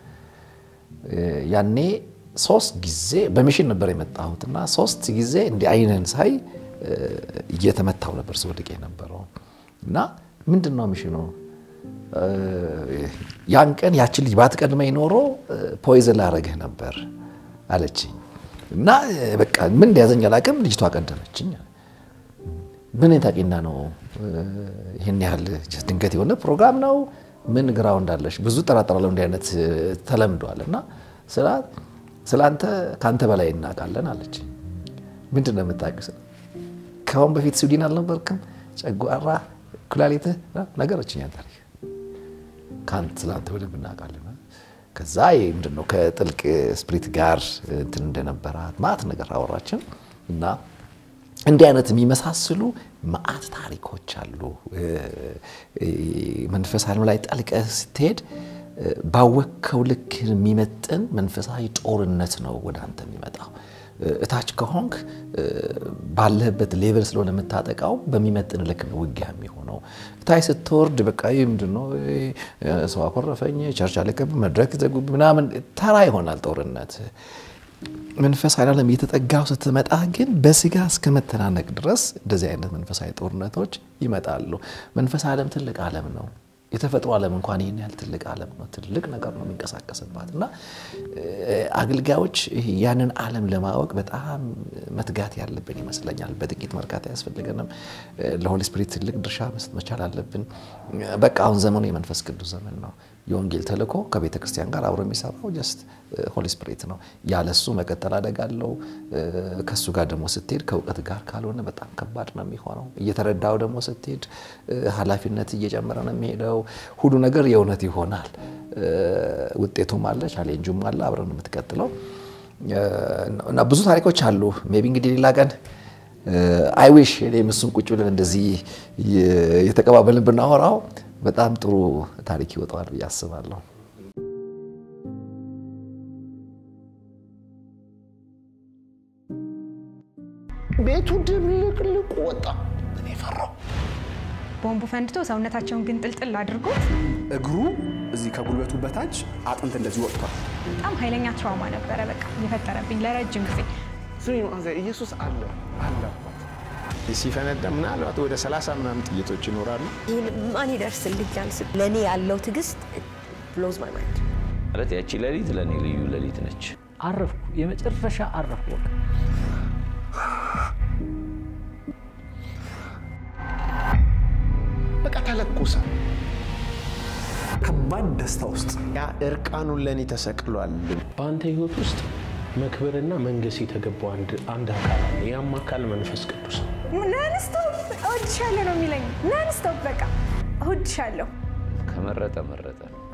Speaker 1: ያኔ ሶስት ጊዜ በሚሽን ነበር የመጣሁት እና ሶስት ጊዜ እንዲህ አይነን ሳይ እየተመታው ነበር ስወድቅ የነበረው እና ምንድን ነው ሚሽኑ ያን ቀን ያችን ልጅ ባትቀድመኝ ኖሮ ፖይዝን ላረግህ ነበር አለችኝ። እና በቃ ምን እንደያዘኝ አላውቅም። ልጅቷ ቀደመችኝ። ምን ታቂና ነው ይህን ያህል ድንገት የሆነ ፕሮግራም ነው? ምን ግራው እንዳለሽ ብዙ ጠራጠራለሁ። እንዲህ አይነት ተለምዷል። እና ስለአንተ ከአንተ በላይ እናውቃለን አለች። ምንድን ነው የምታውቂው? ከአሁን በፊት ስዊድን አልነበርክም? ጨጓራ፣ ኩላሊትህ ነገረችኝ ታሪክ ከአንተ ስለአንተ በደንብ እናውቃለን። ከዛ ምንድን ነው ከጥልቅ ስፕሪት ጋር እንትን እንደነበራት ማት ነገር አወራችን እና እንዲህ አይነት የሚመሳስሉ መዓት ታሪኮች አሉ። መንፈሳዊ ዓለም ላይ ጠልቀህ ስትሄድ ባወከው ልክ የሚመጥን መንፈሳዊ ጦርነት ነው ወደ አንተ የሚመጣው። እታች ከሆንክ ባለህበት ሌቨል ስለሆነ የምታጠቃው በሚመጥን ልክ ነው ውጊያ የሚሆነው። እታች ስትወርድ በቃ ይህ ምንድን ነው ሰው አኮረፈኝ፣ ቸርች አለቀብ፣ መድረክ ዘጉብ ምናምን ተራ ይሆናል ጦርነት። መንፈሳዊ ዓለም እየተጠጋው ስትመጣ ግን በስጋ እስከ መተናነቅ ድረስ እንደዚህ አይነት መንፈሳዊ ጦርነቶች ይመጣሉ። መንፈሳዊ ዓለም ትልቅ ዓለም ነው። የተፈጥሮ ዓለም እንኳን ይህን ያህል ትልቅ ዓለም ነው። ትልቅ ነገር ነው የሚንቀሳቀስባት እና አገልጋዮች ያንን ዓለም ለማወቅ በጣም መትጋት ያለብን ይመስለኛል። በጥቂት መርካት አያስፈልገንም። ለሆሊ ስፒሪት ትልቅ ድርሻ መስጠት መቻል አለብን። በቃ አሁን ዘመኑ የመንፈስ ቅዱስ ዘመን ነው። የወንጌል ተልእኮ ከቤተ ክርስቲያን ጋር አብሮ የሚሰራው ጀስት ሆሊ ስፒሪት ነው። ያለሱ መቀጠል አደጋ አለው። ከእሱ ጋር ደግሞ ስትሄድ ከእውቀት ጋር ካልሆነ በጣም ከባድ ነው የሚሆነው። እየተረዳው ደግሞ ስትሄድ ኃላፊነት እየጨመረ ነው የሚሄደው። ሁሉ ነገር የእውነት ይሆናል። ውጤቱም አለ፣ ቻሌንጁም አለ። አብረን የምትቀጥለው እና ብዙ ታሪኮች አሉ። ሜይ ቢ እንግዲህ ሌላ ቀን አይ ዊሽ እኔም እሱም ቁጭ ብለን እንደዚህ የተቀባበልን ብናወራው በጣም ጥሩ ታሪክ ይወጣዋል ብዬ አስባለሁ።
Speaker 2: ቤቱ ድብልቅልቁ ወጣ። እኔ ፈራው።
Speaker 3: ቦምቡ ፈንድቶ ሰውነታቸውን ግን ጥልጥል አድርጎት
Speaker 4: እግሩ እዚህ ከጉልበቱ በታች አጥንት እንደዚህ ወጥቷል።
Speaker 3: በጣም ኃይለኛ ትራውማ ነበረ በቃ የፈጠረብኝ ለረጅም ጊዜ።
Speaker 2: ስሚ ማዘ ኢየሱስ አለ አለ ሲፈነዳ ምናልባት ወደ ሰላሳ ምናምን ጥይቶች ይኖራሉ።
Speaker 5: ይህን ማን ይደርስልኛል? ስል ለእኔ ያለው ትዕግስት ብሎዝ ማይ ማይንድ።
Speaker 6: ማለት ያቺ ሌሊት ለእኔ ልዩ ሌሊት ነች።
Speaker 7: አረፍኩ፣ የመጨረሻ አረፍኩ። በቃ
Speaker 2: በቃ ተለኮሰ።
Speaker 4: ከባድ ደስታ ውስጥ
Speaker 2: ያ እርቃኑን ለእኔ ተሰቅሏል።
Speaker 8: በአንተ ህይወት ውስጥ መክበርና መንገስ የተገባው አንድ አንድ አካል አለ። ያም አካል መንፈስ ቅዱስ ነው።
Speaker 3: ናንስቶፕ እወድሻለሁ ነው የሚለኝ። ናንስቶፕ በቃ እወድሻለሁ።
Speaker 6: ከመረጠ መረጠ ነው።